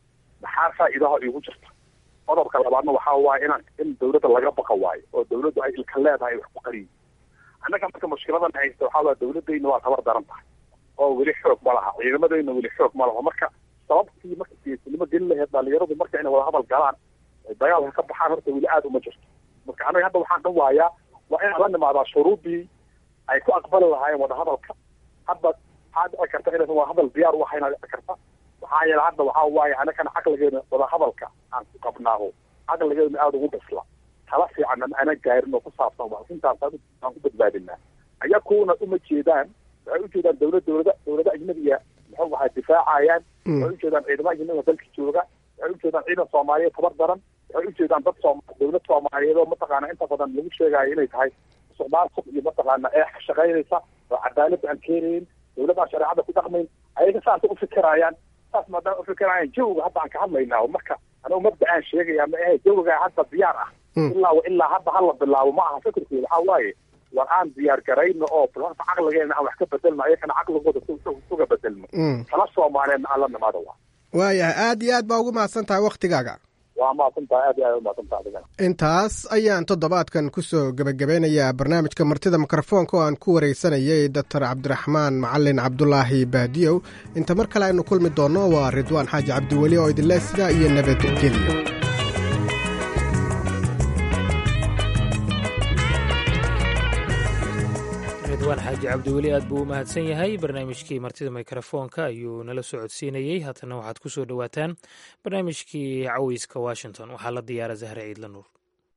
maxaa faa'iidaha iigu jirta qodobka labaadna waxaa waaye inaan in dawladda laga baqa waayo oo dawladdu ay ilka leedahay wax ku qariyo annaga marka mushkiladan haysta waxaa waaya dawladdayna waa tabar daran tahay oo weli xoog ma laha ciidamadayna weli xoog ma laha marka sababtii marka geesinimo gelin lahayd dhalinyaradu marka inay wada hadal galaan dagaalka ka baxaan horta weli aada uma jirto marka anaga hadda waxaan dhan waayaa waa inaan la nimaadaa shuruudii ay ku aqbali lahaayeen wadahadalka hadda waxaa dhici karta inaysan wadahadal diyaar u ahayn dhici karta maxaa yeele hadda waxaa waaye anagana caqligeena wadahadalka aan ku qabnaaho caqligeena aada ugu dhisla tala fiican ana gaarin oo ku saabsan waa intaas aan ku badbaadinaa ayakuuna uma jeedaan waxay ujeedaan dawlad dawlada dawlada ajnabiga muxuu ahaa difaacayaan waxay ujeedaan ciidamo ajnabiga dalka jooga waxay ujeedaan ciidan soomaaliyeed tabar daran waxay ujeedaan dad soom dawlad soomaaliyeed oo mataqaana inta badan lagu sheegaayo inay tahay musuqmaasuq iyo mataqaana eex shaqaynaysa oo cadaalad aan keenayn dawladaan shareecada ku dhaqmayn ayaga saasa ufikiraayaan saas maadaama ufikiraayaan jawiga hadda aan ka hadlaynaa marka anigu mabda aan sheegaya ma ahe jawiga hadda diyaar ah ilaa ilaa hadda hala bilaabo ma aha fikirkeeda waxaa waaye war aan diyaar garayno oo horta caqligeena aan wax ka bedelno ayakana caqligooda suga bedelno tala soomaaliyeedna aan la nimaado waa waayahay aad iyo aad baa ugu mahadsan tahay waktigaaga waa mahadsantahay aad iyo aad umahadsantahay adigana intaas ayaan toddobaadkan kusoo gebagabeynayaa barnaamijka martida mikrofoonka oo aan ku wareysanayay doctor cabdiraxmaan macalin cabdulaahi baadiyow inta mar kale aynu kulmi doonno waa ridwaan xaaji cabdiweli oo idinle sidaa iyo nabadgelyo ridwaan xaaji cabdiweli aad buu u mahadsan yahay barnaamijkii martida mikrofoonka ayuu nala socodsiinayey haatana waxaad ku soo dhowaataan barnaamijkii caweyska washington waxaa la diyaara zahre ciidla nuur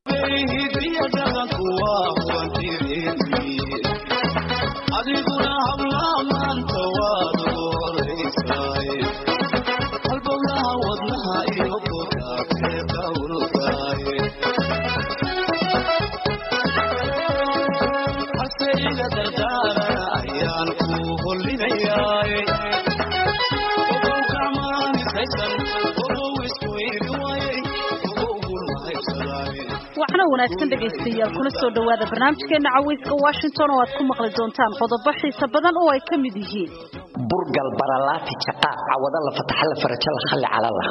waxna wanaagsan dhegaystayaal kuna soo dhowaada barnaamijkeena caweyska washington oo aad ku maqli doontaan qodobo xiisa badan oo ay ka mid yihiin burgal baralaati jaqa cawada la fataxa la faraja la khalli calala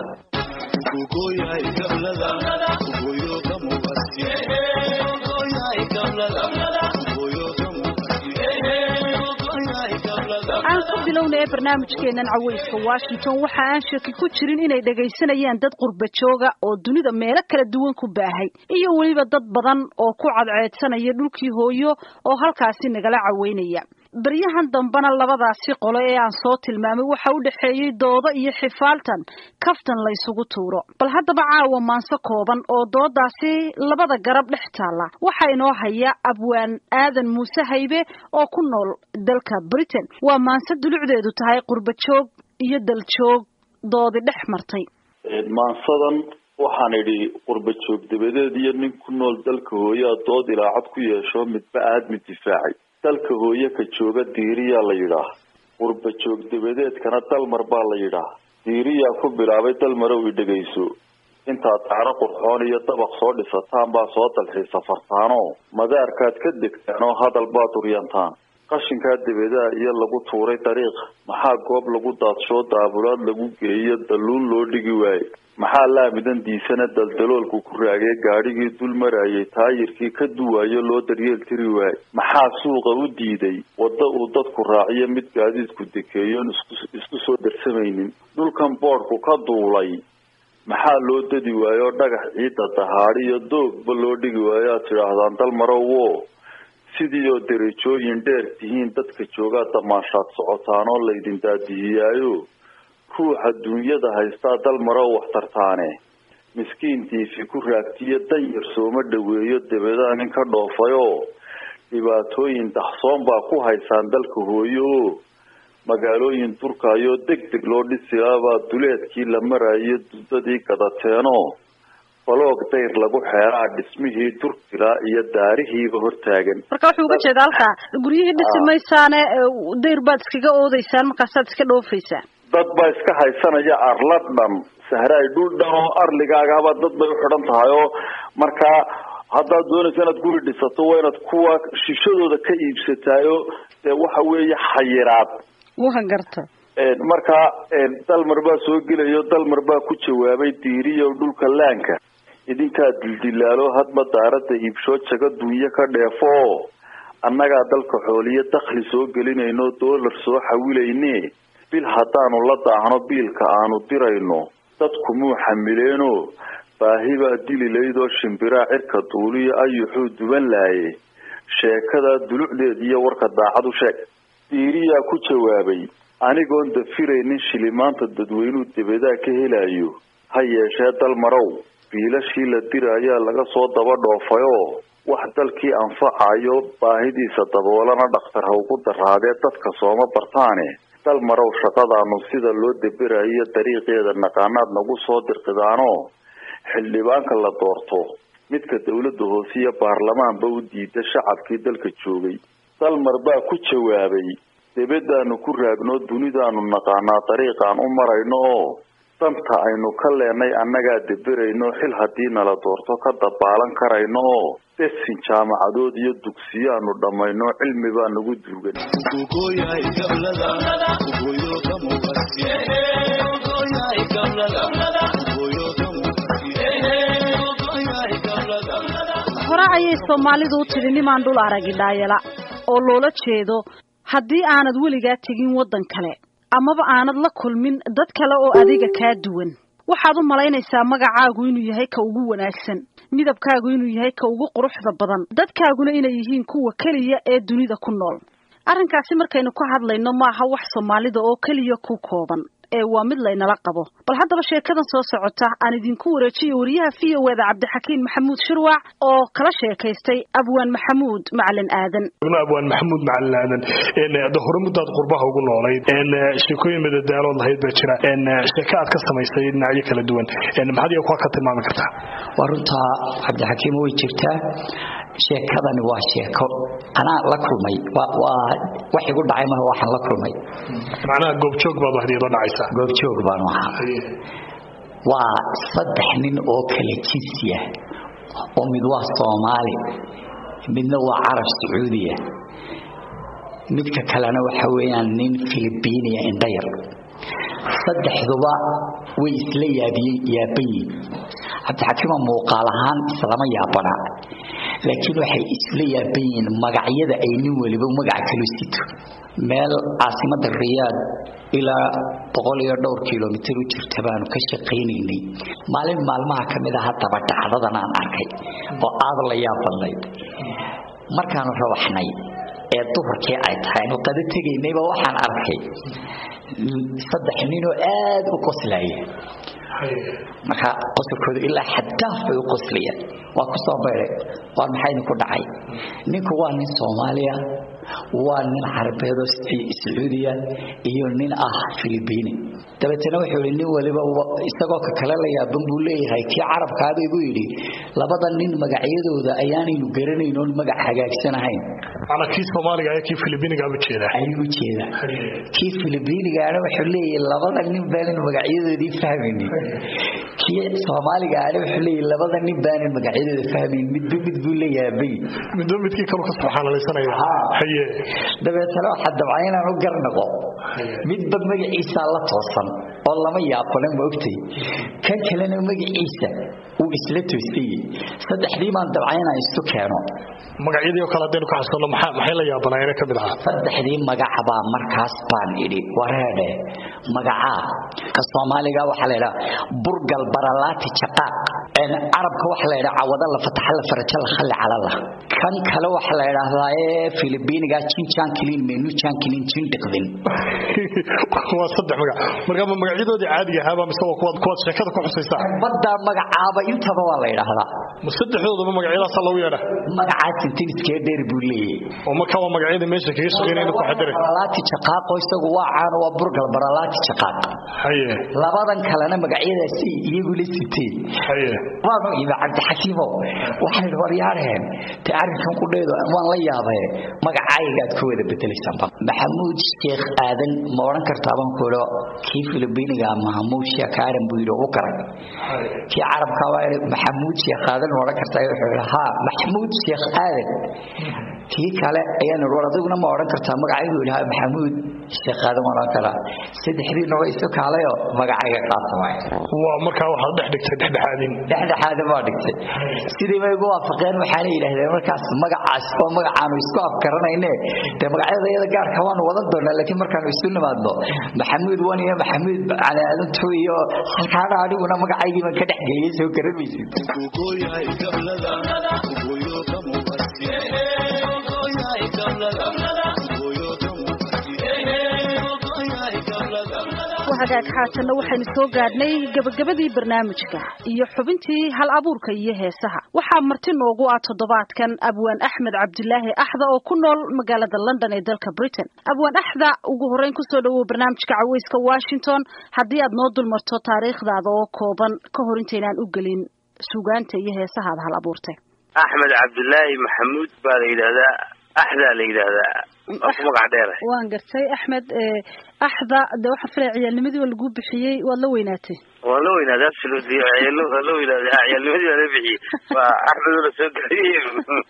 bilowna ee barnaamijkeenan caweyska washington waxa aan shaki ku jirin inay dhagaysanayaan dad qurba jooga oo dunida meelo kala duwan ku baahay iyo weliba dad badan oo ku cadceedsanaya dhulkii hooyo oo halkaasi nagala caweynaya baryahan dambena labadaasi qolo ee aan soo tilmaamay waxa u dhexeeyey doodo iyo xifaaltan kaftan la ysugu tuuro bal haddaba caawa maanse kooban oo doodaasi labada garab dhex taalla waxaa inoo haya abwaan aadan muuse haybe oo ku nool dalka britain waa maanse dulucdeedu tahay qurba joog iyo daljoog doodi dhex martay maansadan waxaan idhi qurba joog dabadeed iyo nin ku nool dalka hooyaa dood ilaacad ku yeesho midba aad mid difaacay dalka hooye ka jooga diiriyaa la yidhaah qurba joog dabadeedkana dalmar baa la yidhaah diiriyaa ku bilaabay dalmarow i dhegayso intaad taaro qurxoon iyo dabaq soo dhisataan baa soo dalxiisa fartaanoo madaarkaad ka degtaan oo hadal baad uryantaan qashinkaa dabadaa iyo lagu tuuray dariiq maxaa goob lagu daadsho daabulaad lagu geeyo dalluun loo dhigi waaye maxaa laamidan diisana daldaloolku ku raagay gaadhigii dul marayay taayirkii ka duwaayo loo daryeel tiri waaye maxaa suuqa u diiday wadda uu dadku raaciyo mid gaadiidku dekeeyoon isku soo darsamaynin dhulkan boodhku ka duulay maxaa loo dadi waayo oo dhagax ciidda dahaadhi iyo doogba loo dhigi waayo aad tidhaahdaan dalmarow wo sidii oo derajooyin dheer tihiin dadka joogaa damaashaad socotaan oo laydin daadihiyaayo ruuxa duunyada haystaa dalmarow wax tartaane miskiintiifi ku raagtiyo danyar sooma dhoweeyo dabadaa nin ka dhoofayoo dhibaatooyin daxsoon baa ku haysaan dalka hooyo oo magaalooyin durkaayoo deg deg loo dhisilaabaa duleedkii la marayo dudadii gadateenoo baloog dayr lagu xeeraa dhismihii durkilaa iyo daarihiiba hortaagan marka wuxuu uga jeeda halkaa guryihii dhisi maysaane dayr baad iskaga oodeysaan markaasaad iska dhoofaysaan dad baa iska haysanaya arla dhan sahraay dhul dhan oo arligaagaba dad bay uxidhan tahay oo markaa haddaad doonaysa inaad guri dhisato waa inaad kuwa shishadooda ka iibsataayo dee waxa weeye xayiraad waa garta markaa dalmar baa soo gelayo dalmar baa ku jawaabay diiriyo dhulka laanka idinkaa dildilaalo hadba daaradda iibshoo jago dunyo ka dheefo annagaa dalka xooliyo dakhli soo gelinayno doolar soo xawilayne bil haddaanu la daahno biilka aanu dirayno dadku muu xamileeno baahi baa dili laydoo shimbiraa cirka duuliyo ayuxuu duban laaye sheekadaa dulucdeed iyo warka daacad u sheeg diiriyaa ku jawaabay anigoon dafiraynin shilimaanta dadweynuu debadaa ka helayo ha yeeshee dalmarow biilashii la diraayaa laga soo daba dhoofayoo wax dalkii anfacayo baahidiisa daboolana dhakhtar ha ugu daraadee dadka sooma bartaane dalmarow shaqadaanu sida loo daberayo dariiqeeda naqaanaad nagu soo dirqidaanoo xildhibaanka la doorto midka dowladda hoose iyo baarlamaanba u diida shacabkii dalka joogay dalmar baa ku jawaabay debadaanu ku raagno dunidaanu naqaanaa dariiqaan u marayno oo danta aynu ka leenay annagaa deberayno xil haddii nala doorto ka dabaalan karayno oo desin jaamacadood iyo dugsiyaanu dhammayno cilmi baa nagu duugan hore ayay soomaalidu u tidhi nimaan dhul aragi dhaayala oo loola jeedo haddii aanad weligaa tegin waddan kale amaba aanad la kulmin dad kale oo adiga kaa duwan waxaad u malaynaysaa magacaagu inuu yahay ka ugu wanaagsan midabkaagu inuu yahay ka ugu quruxda badan dadkaaguna inay yihiin kuwa keliya ee dunida ku nool arrinkaasi markaynu ka hadlayno maaha wax soomaalida oo keliya ku kooban ee waa mid laynala qabo bal haddaba sheekadan soo socota aan idinku wareejiyo wariyaha v o eda cabdixakiin maxamuud shirwac oo kala sheekaystay abwaan maxamuud macalin aadan abwaan maxamuud macalin aadan de hore muddaad qurbaha ugu noolayd sheekooyin madadaalood lahayd baa jira sheeko aad ka samaysay dhinacyo kala duwan maxaad iyo kuwa ka tilmaami kartaa waa runtaa cabdixakiim way jirtaa sheekadani waa sheeko anaa la kulmay wax igu dhacay maha waxaan la kulmay macnaha goobjoog baad wahdiyadoo dhacaysaa goobjoog baanu ahaa waa saddex nin oo kala jinsiya oo mid waa soomaali midna waa carab sacuudiya midka kalena waxa weeyaan nin filibiiniya indhayar saddexduba way isla yaabiyey yaaban yihin cabdixakiima muuqaal ahaan islama yaabana laakiin waxay isla yaaban yihiin magacyada ay nin waliba magaca kala sito meel caasimada riyaad ilaa boqol iyo dhowr kilomitir u jirta baanu ka shaqaynaynay maalin maalmaha ka mid a haddaba dhacdadan aan arkay oo aada la yaab badnayd markaanu rawaxnay ee duhurkii ay tahay aynu qado tegaynayba waxaan arkay saddex ninoo aada u qoslaya marka qosolkooda ilaa xadaaf bay u qoslayaan waa ku soo beeray waa maxay idinku dhacay ninku waa nin soomaaliya waa nin carabeed oo sacuudiya iyo nin ah filibiini dabeetana wuxuu yidhi nin waliba isagoo ka kale la yaaban buu leeyahay kii carabkaaba igu yidhi labada nin magacyadooda ayaanaynu garanayn oon magac hagaagsanahayn ana kii soomaaliga ayaa kii filibiiniga u jeeda ayuu jeeda kii filibiinigaana wuxuu leeyahay labada nin baanan magacyadoodii fahmaynin kii soomaaliga aana wuxuu leeyahay labada nin baanan magacyadooda fahmaynin midba mid buu leeyahay midba midkii kalu ka subxaanalaysanaya haye dabeetana waxaa dabcay inaan u garnaqo midba magaciisaa la toosan oo lama yaabana ma ogtay kan kalena magaciisa uu isla toosayey saddexdii baan dabcay inaan isu keeno magacyadii oo kale haddaynu ka xasuuno maxaa maxay la yaabanaayeen ka mid ahaa saddexdii magacbaa markaas baan idhi wareedhe magacaa ka soomaaliga waxaa la yidhaha burgal baralaati jaqaaq carabka waxaa la yidhaha cawada la fataxa la faraja la khalli calala kan kale waxaa la yidhaahdaa ee filibiiniga jin jankilin menu jankilin jin dhiqdin waa saddex magac marka ma magacyadoodii caadiga ahaaba mise waa kuwaad kuwaad sheekada ku xusaysaa badda magacaaba intaba waa la yidhaahdaa ma saddexdoodaba magacyadaasa lagu yeedha magacaas intiniskeer dheer buu leeyahay oo marka waa magacyada meesha kaga shaqeynayna ku xadiray baralaati jaqaaqo isagu waa caan waa burgal baralaati jaqaaq haye labadan kalena magacyadaasi iyagu la siteen haye waanu imi cabdixakiimo waxaan idhi waryaareen te arrinkan ku dheedo waan la yaabee magacaygaad ku wada bedelaysaan maxamuud sheekh aadan ma odhan kartaa baan ku idho kii filibiiniga mahamuud sheekh aadan buu yidhi u garay kii carabka waa idhi maxamuud sheekh aadan ma odhan kartaa wuxuu yidhi haa maxamuud sheekh aadan kii kale ayaan idhi war adiguna ma odhan kartaa magacaygu yidhi haa maxamuud sheekh aadan ma odhan karaa saddexdiina waa isu kaalayoo magacayga qaata waay waa markaa waxaad dhex dhigtay dhexdhexaadin dhexdhexaadin baa dhigtay sidii bay ugu waafaqeen waxaana yidhaahdeen markaas magacaas oo magacaanu isku afkaranayne dee magacyada iyada gaarka waanu wadan doonaa laakiin markaanu isu nimaadno maxamuud wan iyo maxamuud cali aadan tu iyo halkaana aniguna magacaygii baan ka dhex geliyay soo garan maysid hagaag xaatanna waxaynu soo gaadhnay gabagabadii barnaamijka iyo xubintii hal abuurka iyo heesaha waxaa marti noogu ah toddobaadkan abwaan axmed cabdilaahi axda oo ku nool magaalada london ee dalka britain abwaan axda ugu horreyn kusoo dhawow barnaamijka caweyska washington haddii aad noo dulmarto taariikhdaada oo kooban ka hor intaynaan u gelin sugaanta iyo heesahaada hal abuurtay axmed cabdilaahi maxamuud baa la yidhaahdaa axdaa la yidhaahdaa waa ku magac dheera waan gartay axmed axda de waxaan filaya ciyaalnimadii waa lagu bixiyey waad la weynaatay waan la weynaaday absolutely ciyaal waan la weynaaday ha ciyaalnimadii waa la bixiyey waa axmed oo la soo gaariyey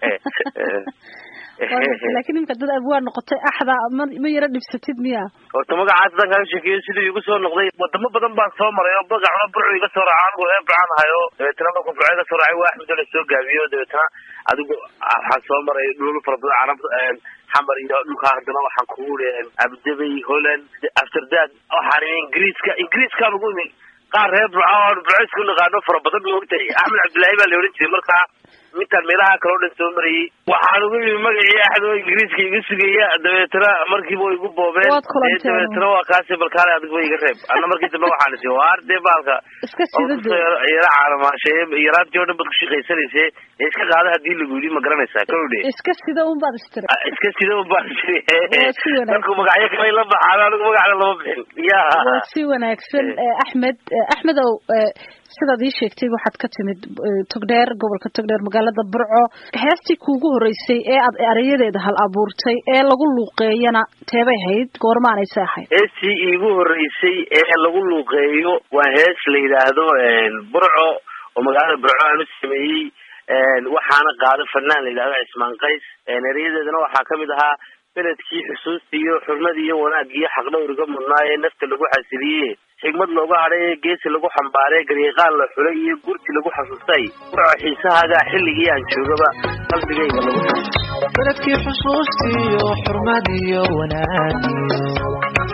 laakiin imika dad abwaan noqotay axda ma ma yaro dhibsatid miya horta magacaas haddaan kaaga sheekeeyo siduu igu soo noqday wadamo badan baan soo maray oo magacuna burcu iga soo raacay anigu reer burcaan hayo dabeetana markuu burco iga soo raacay waa axmed oo la soo gaabiyo dabeetana adigu waxaan soo maray dhul fara badan carab xamar iyo dhulkaa haddana waxaan kugu uri abdabay holland amsterdam waxaan imi ingiriiska ingiriiskaan ugu imi qaar reer burco oo burco isku naqaano fara badan ma ogtahay axmed cabdillaahi baa la odhan jiray markaa mintaan meelaha kale o dhan soo marayay waxaan ugu yimi magacii axad oo ingiriiska iga sugaya dabeetana markiiba way igu boobeen dabeetana waa kaasi balkaale adig ba iga reeb anna markii dambe waxaan isi waar dee baalka yara caalamaashay yaraantii o dhan baad ku shaqaysanayse ee iska qaada hadii lagu yidhi ma garanaysaa kowdhe iska sida un baad istiri iska sida un baan istiri markuu magacyo kale la baxaan anigu magacna lama bixin ya waa si wanaagsan axmed axmedow sidaad ii sheegtay waxaad ka timid togdheer gobolka togdheer magaalada burco heestii kuugu horreysay ee aad erayadeeda hal abuurtay ee lagu luuqeeyana teebay ahayd goormaanaysa ahayd heestii iigu horreysay ee lagu luuqeeyo waa hees la yidhaahdo burco oo magaalada burco aan u sameeyey waxaana qaado fanaan la yidhahdo cismaan qays erayadeedana waxaa kamid ahaa beledkii xusuustii iyo xurmadii iyo wanaagii iyo xaqdhowriga mudnaa ee nafta lagu xasiliye xigmad looga hadhay ee geesi lagu xambaaray garyaqaan la xulay iyo gurti lagu xasuustay burco xiisahaaga xilligii aan joogaba qalbigayga lagu beledkii xusuustiyo xurmadiyo wanaagiyo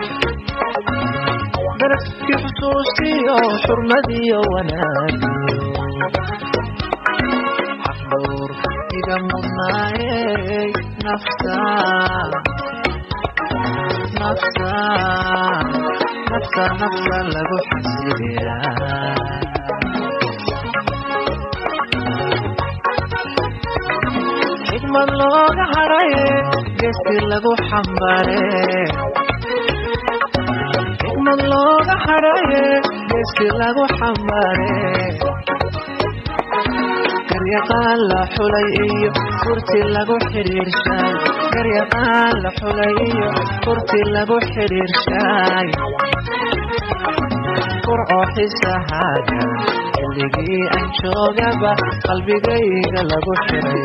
beledkii xusuustiyo xurmadiyo wanaagiyo xaqdhowr iga mudnaayey nafta nafta nafta nafta lagu xasiliyaa xigmad looga haraye geesti lagu xambaare xigmad looga haraye geesti lagu xambaare garyaqaan la xulay iyo furti lagu xidhiirshay garyaqaan la xulay iyo furti lagu xidhiirshay furco xisahaaga xilligii aan joogaba qalbigayga lagu xiray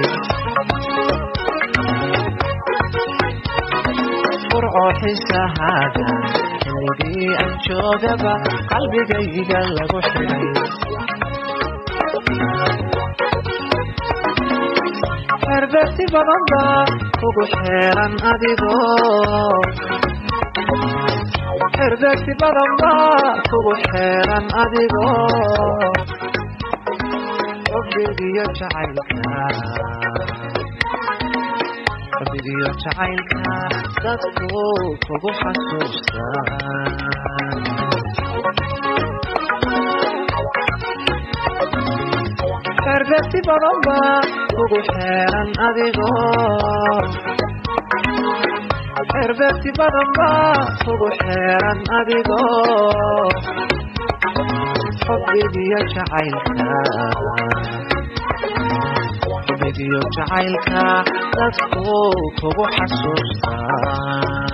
furco xisahaaga xilligii aan joogaba qalbigayga lagu xiray xerbeegti badan baa kugu xeeran adigoo xerbeegti badan baa kugu xeeran adigoo xubbigiyo jacaylka xubbigiyo jacaylka dadku kugu xasuustaan xerbeegti badan baa kugu xeeran adigoo xerbeegti badan baa kugu xeeran adigoo xubbigiyo jacaylka xubbigiyo jacaylka dadku kugu xasuustaan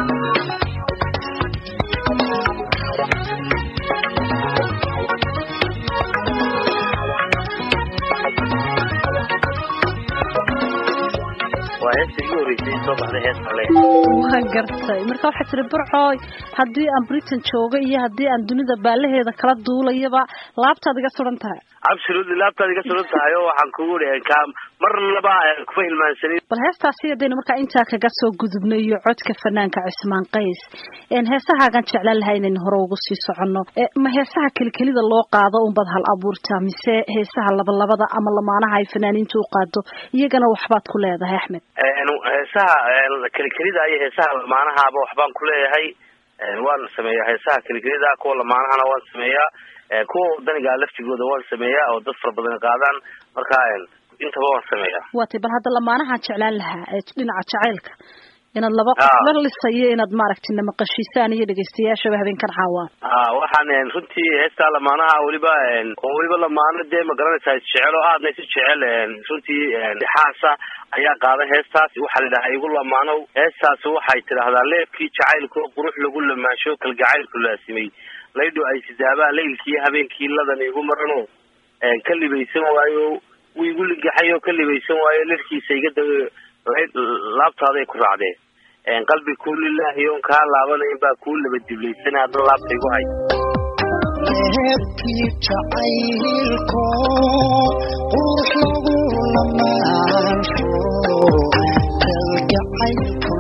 waa heesta igu horreysay soo baxday heesta le waa gartay marka waxaa tiri burcooy haddii aan britain joogo iyo haddii aan dunida baalaheeda kala duulayaba laabtaad iga suran tahay absolutely laabtaad iga suran tahay oo waxaan kugu dhihi ka marnaba kuma hilmaansanin bal heestaasi haddaynu markaa intaa kaga soo gudubnay iyo codka fanaanka cismaan qays heesahaagan jeclaan lahaa inaynu hore ugu sii soconno ma heesaha kelikelida loo qaado unbaad hal abuurtaa mise heesaha labalabada ama lamaanaha ay fanaaniinta u qaado iyagana waxbaad ku leedahay axmed heesaha kelikelida iyo heesaha lamaanahaaba waxbaan ku leeyahay waan sameeyaa heesaha kelikelida kuwa lamaanahana waan sameeyaa kuwa wadaniga laftigooda waan sameeyaa oo dad fara badan qaadaan marka intaba waan sameeyaa waatay bal hadda lamaanahaan jeclaan lahaa ee dhinaca jacaylka inaad laba qof la lisayo inaad maaragtay namaqashiisaan iyo dhegeystayaashaba habeenkan caawaan a waxaan runtii heestaa lamaanaha weliba oo weliba lamaano dee ma garanaysaa isjecel oo aadna isu jecel runtii xaasa ayaa qaaday heestaas waxaa la yidhahaa igu lamaanow heestaas waxay tidhaahdaa leebkii jacaylku qurux lagu lamaasho kalgacaylku laasimay laydho ay sidaabaa laylkii habeenkii ladan igu marano ka libaysan waayo wuu igu ligaxay oo ka libaysan waayo lirkiisa iga da laabtaaday ku raacdeen qalbi kuu lilaahi oon kaa laabanayn baa kuu laba diblaysan hadda laabta igu hay leebkii jacaylko qurux lagu lamaansho kalgacaylku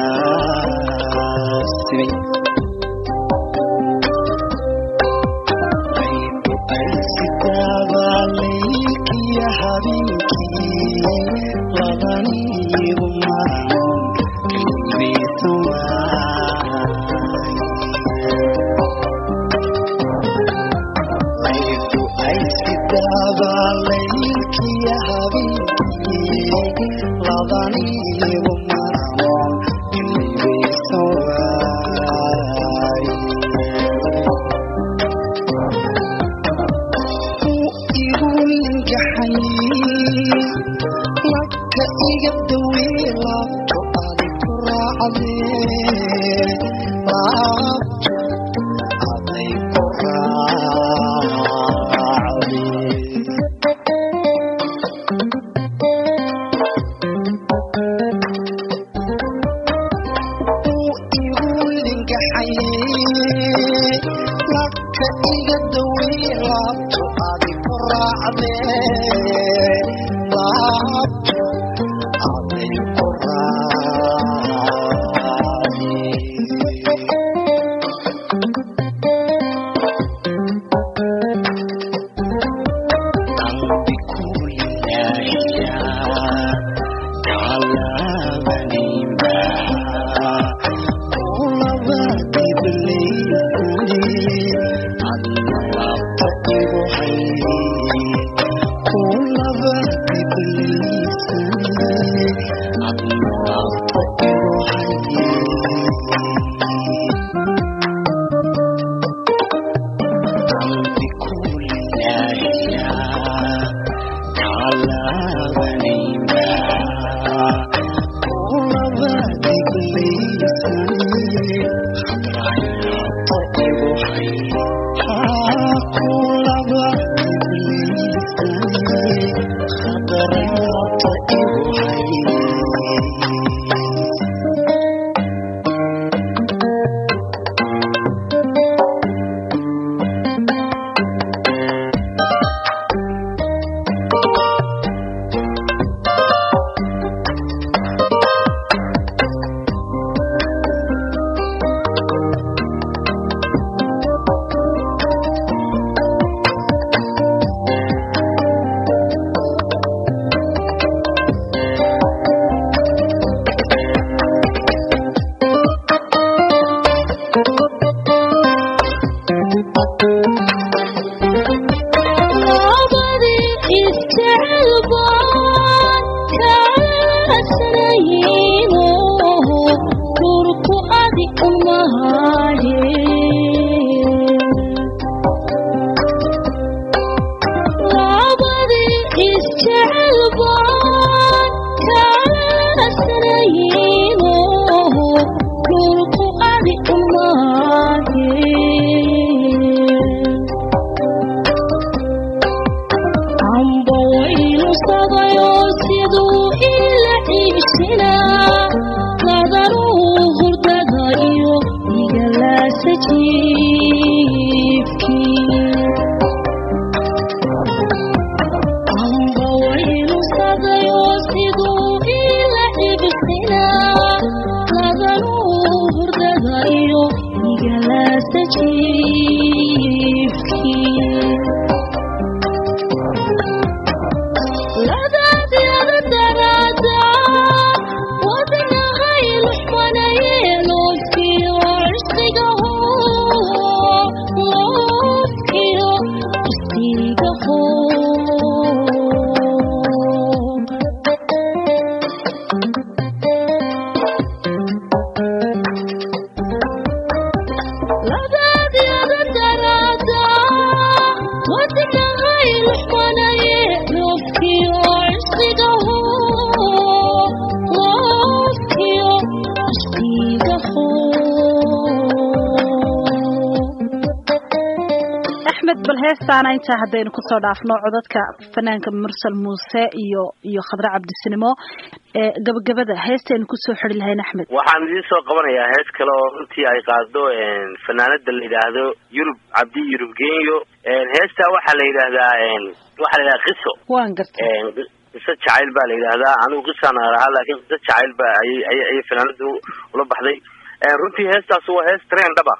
laasimay sidaabalaylkiya habeenkii labaniigu maran laydu ay sidaabalaylkiya habeenkii labaniigu maran laka iga dawee laabto adi ku raacdee laabto aday ku raacdee igu lingaxayee laka iga dawee laabto adi ku raacdee laabto bal heestaana intaa haddaynu kusoo dhaafno codadka fanaanka mursal muuse iyo iyo khadre cabdisinimo gabagabada heestaynu kusoo xiri lahayn axmed waxaan idiin soo qabanayaa hees kale oo runtii ay qaado fanaanada la yidhaahdo yurub cabdi yurub genyo heestaa waxaa la yidhaahdaa waxaa la yidhahdaa qiso waan gartay qiso jacayl baa la yidhaahdaa anigu qisaan ahaa laakiin qiso jacayl ba ayay ayay ayay fanaanadu ula baxday runtii heestaas waa hees treen dhaba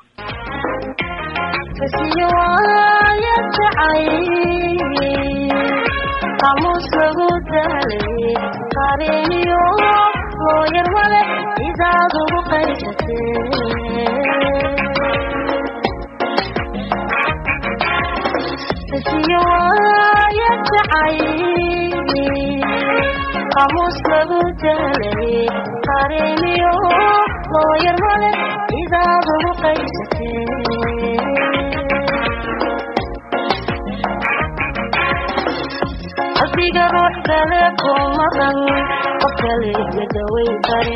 qamuus lagu daalay qareeniyo looyar male idaad ugu qaysatee siyo waaya jacay qamuus lagu daalay qareeniyo looyar male idaad ugu qaysatee qalbiga ruux kale ku maqan qof kale la daweyn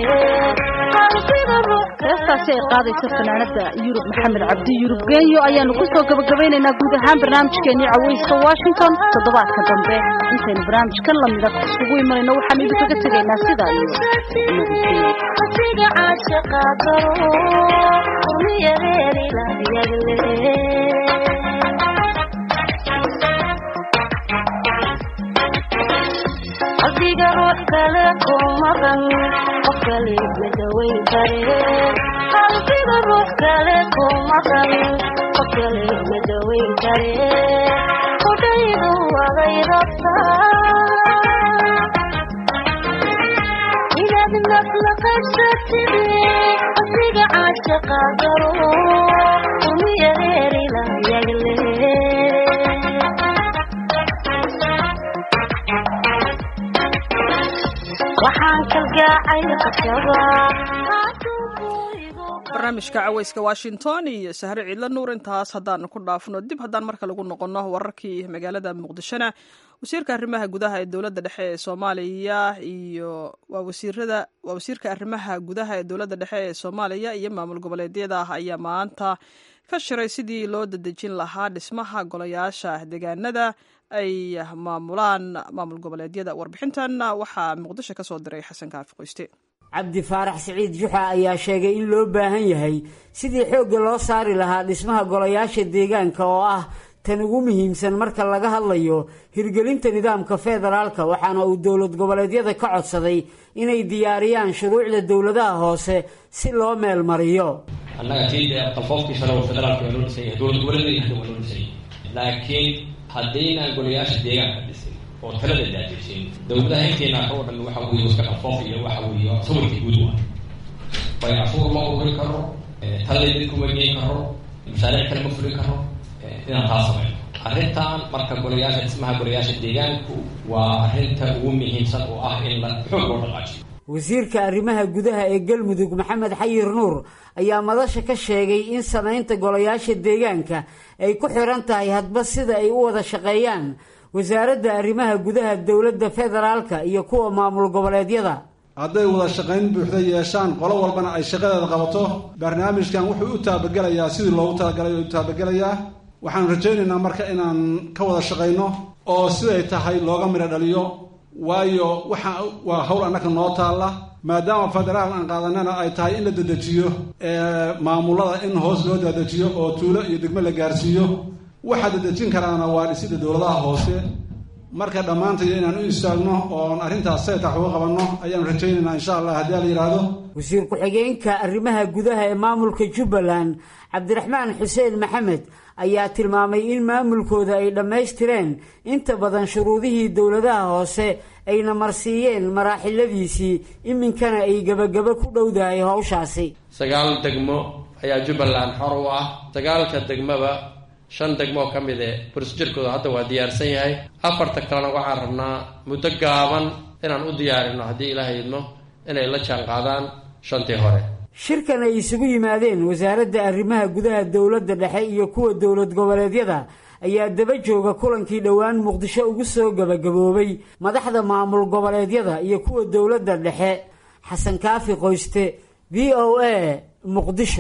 heestaasi ay qaadaysa fanaanada yurub maxamed cabdi yurub genyo ayaanu kusoo gabagabaynaynaa guud ahaan barnaamijkeenii caweyska washington toddobaadka dambe intaynu barnaamijkan lamida isugu imanayno waxaanu idinkaga tegaynaa sidaa iyo asiga caashaqa daro umiyareerilayagle qalbiga ruux kale ku maqan qof kale la daweyn kare qalbiga ruux kale ku maqan qof kale la daweyn kare qudhaydu waday rabtaa inaad nafla qaybsatide asiga caashaqa daro umiyareerilayagle waxaan kalgaacay qasabaa barnaamijka caweyska washington iyo sahre ciidla nuur intaas haddaan ku dhaafno dib haddaan marka lagu noqono wararkii magaalada muqdishona wasiirka arrimaha gudaha ee dowladda dhexe ee soomaaliya iyo waa wasiirada waa wasiirka arrimaha gudaha ee dowladda dhexe ee soomaaliya iyo maamul goboleedyada ah ayaa maanta ka shiray sidii loo dadejin lahaa dhismaha golayaasha deegaanada ay maamulaan maamul goboleedyada warbixintan waxaa muqdisho ka soo diray xasan kaafi qoyste cabdi faarax siciid juxa ayaa sheegay in loo baahan yahay sidii xoogga loo saari lahaa dhismaha golayaasha deegaanka oo ah tan ugu muhiimsan marka laga hadlayo hirgelinta nidaamka federaalka waxaana uu dowlad goboleedyada ka codsaday inay diyaariyaan shuruucda dowladaha hoose si loo meel mariyo annaga tii qalfoofkii sare oo federaalka waa loo dhisay dowlad goboleedyada hadda waa loo dhisay laakiin haddaynaan golayaasha deegaanka dhisin oo talada daadejin dowladaha inteena oo dhan waxa weeye iska qalfoof iyo waxa weeye sawirkii guud waa bay cafuur ma ururi karo talada did kuma geyn karo mashaariic kale ma fuli karo inaan taa samayno arrintan marka golayaasha dhismaha golayaasha deegaanku waa arrinta ugu muhiimsan oo ah in la xoog loo dhaqaajiyo wasiirka arrimaha gudaha ee galmudug maxamed xayir nuur ayaa madasha ka sheegay in samaynta golayaasha deegaanka ay ku xiran tahay hadba sida ay u wada shaqeeyaan wasaaradda arrimaha gudaha dowladda federaalka iyo kuwa maamul goboleedyada hadday wada shaqayn buuxda yeeshaan qolo walbana ay shaqadeeda qabato barnaamijkan wuxuu u taabagelayaa sidii loogu talagalay u taabagelayaa waxaan rajaynaynaa marka inaan ka wada shaqayno oo siday tahay looga midho dhaliyo waayo waxa waa hawl annaka noo taalla maadaama federaal aan qaadanana ay tahay in la dedejiyo maamulada in hoos loo dadejiyo oo tuulo iyo degmo la gaarsiiyo waxaa dadejin karaana waa dhisida dowladaha hoose marka dhammaantayo inaan u istaagno oon arrintaas seetax uga qabanno ayaan rajaynaynaa insha allah haddii la yidhaahdo wasiir ku-xigeenka arrimaha gudaha ee maamulka jubbaland cabdiraxmaan xuseen maxamed ayaa tilmaamay in maamulkooda ay dhammaystireen inta badan shuruudihii dowladaha hoose ayna marsiiyeen maraaxiladiisii iminkana ay gebagabo ku dhowdahay howshaasi sagaal degmo ayaa jubbaland xor u ah sagaalka degmaba shan degmoo ka mid e burisjirkooda hadda waa diyaarsan yahay afarta kalena waxaan rabnaa muddo gaaban inaan u diyaarino haddii ilaahay idmo inay la jaan qaadaan shantii hore shirkan ay isugu yimaadeen wasaaradda arrimaha gudaha dowladda dhexe iyo kuwa dowlad goboleedyada ayaa daba jooga kulankii dhowaan muqdisho ugu soo gebagaboobay madaxda maamul goboleedyada iyo kuwa dowladda dhexe xasan kaafi qoyste v o a muqdisho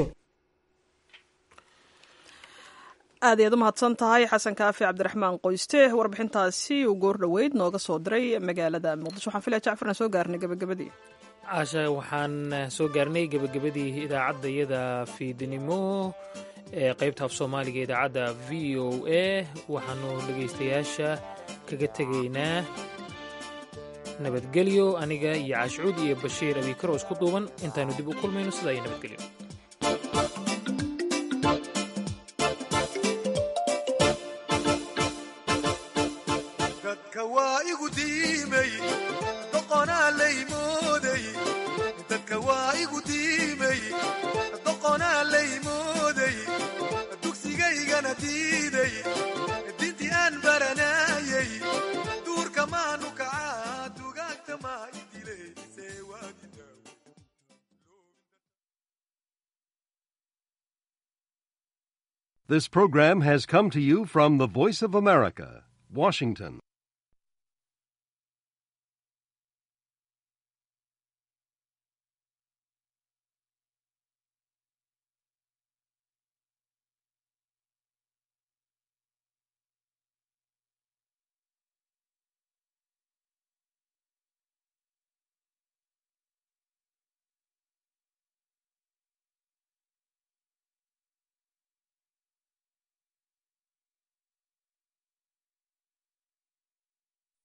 aad ayaad u mahadsan tahay xasan kaafi cabdiraxmaan qoyste warbixintaasi uu goor dhoweyd nooga soo diray magaalada muqdisho waxaan filaya jacfarna soo gaarnay gabagabadii caasha waxaan soo gaarnay gebagabadii idaacaddayada fiidnimo ee qaybta af soomaaliga idaacadda v o a waxaanu dhegaystayaasha kaga tegaynaa nabadgelyo aniga iyo caashcuud iyo bashiir abikaro isku duuban intaanu dib u kulmayno sidaa iyo nabadgelyo This program has come to you from the Voice of America, Washington.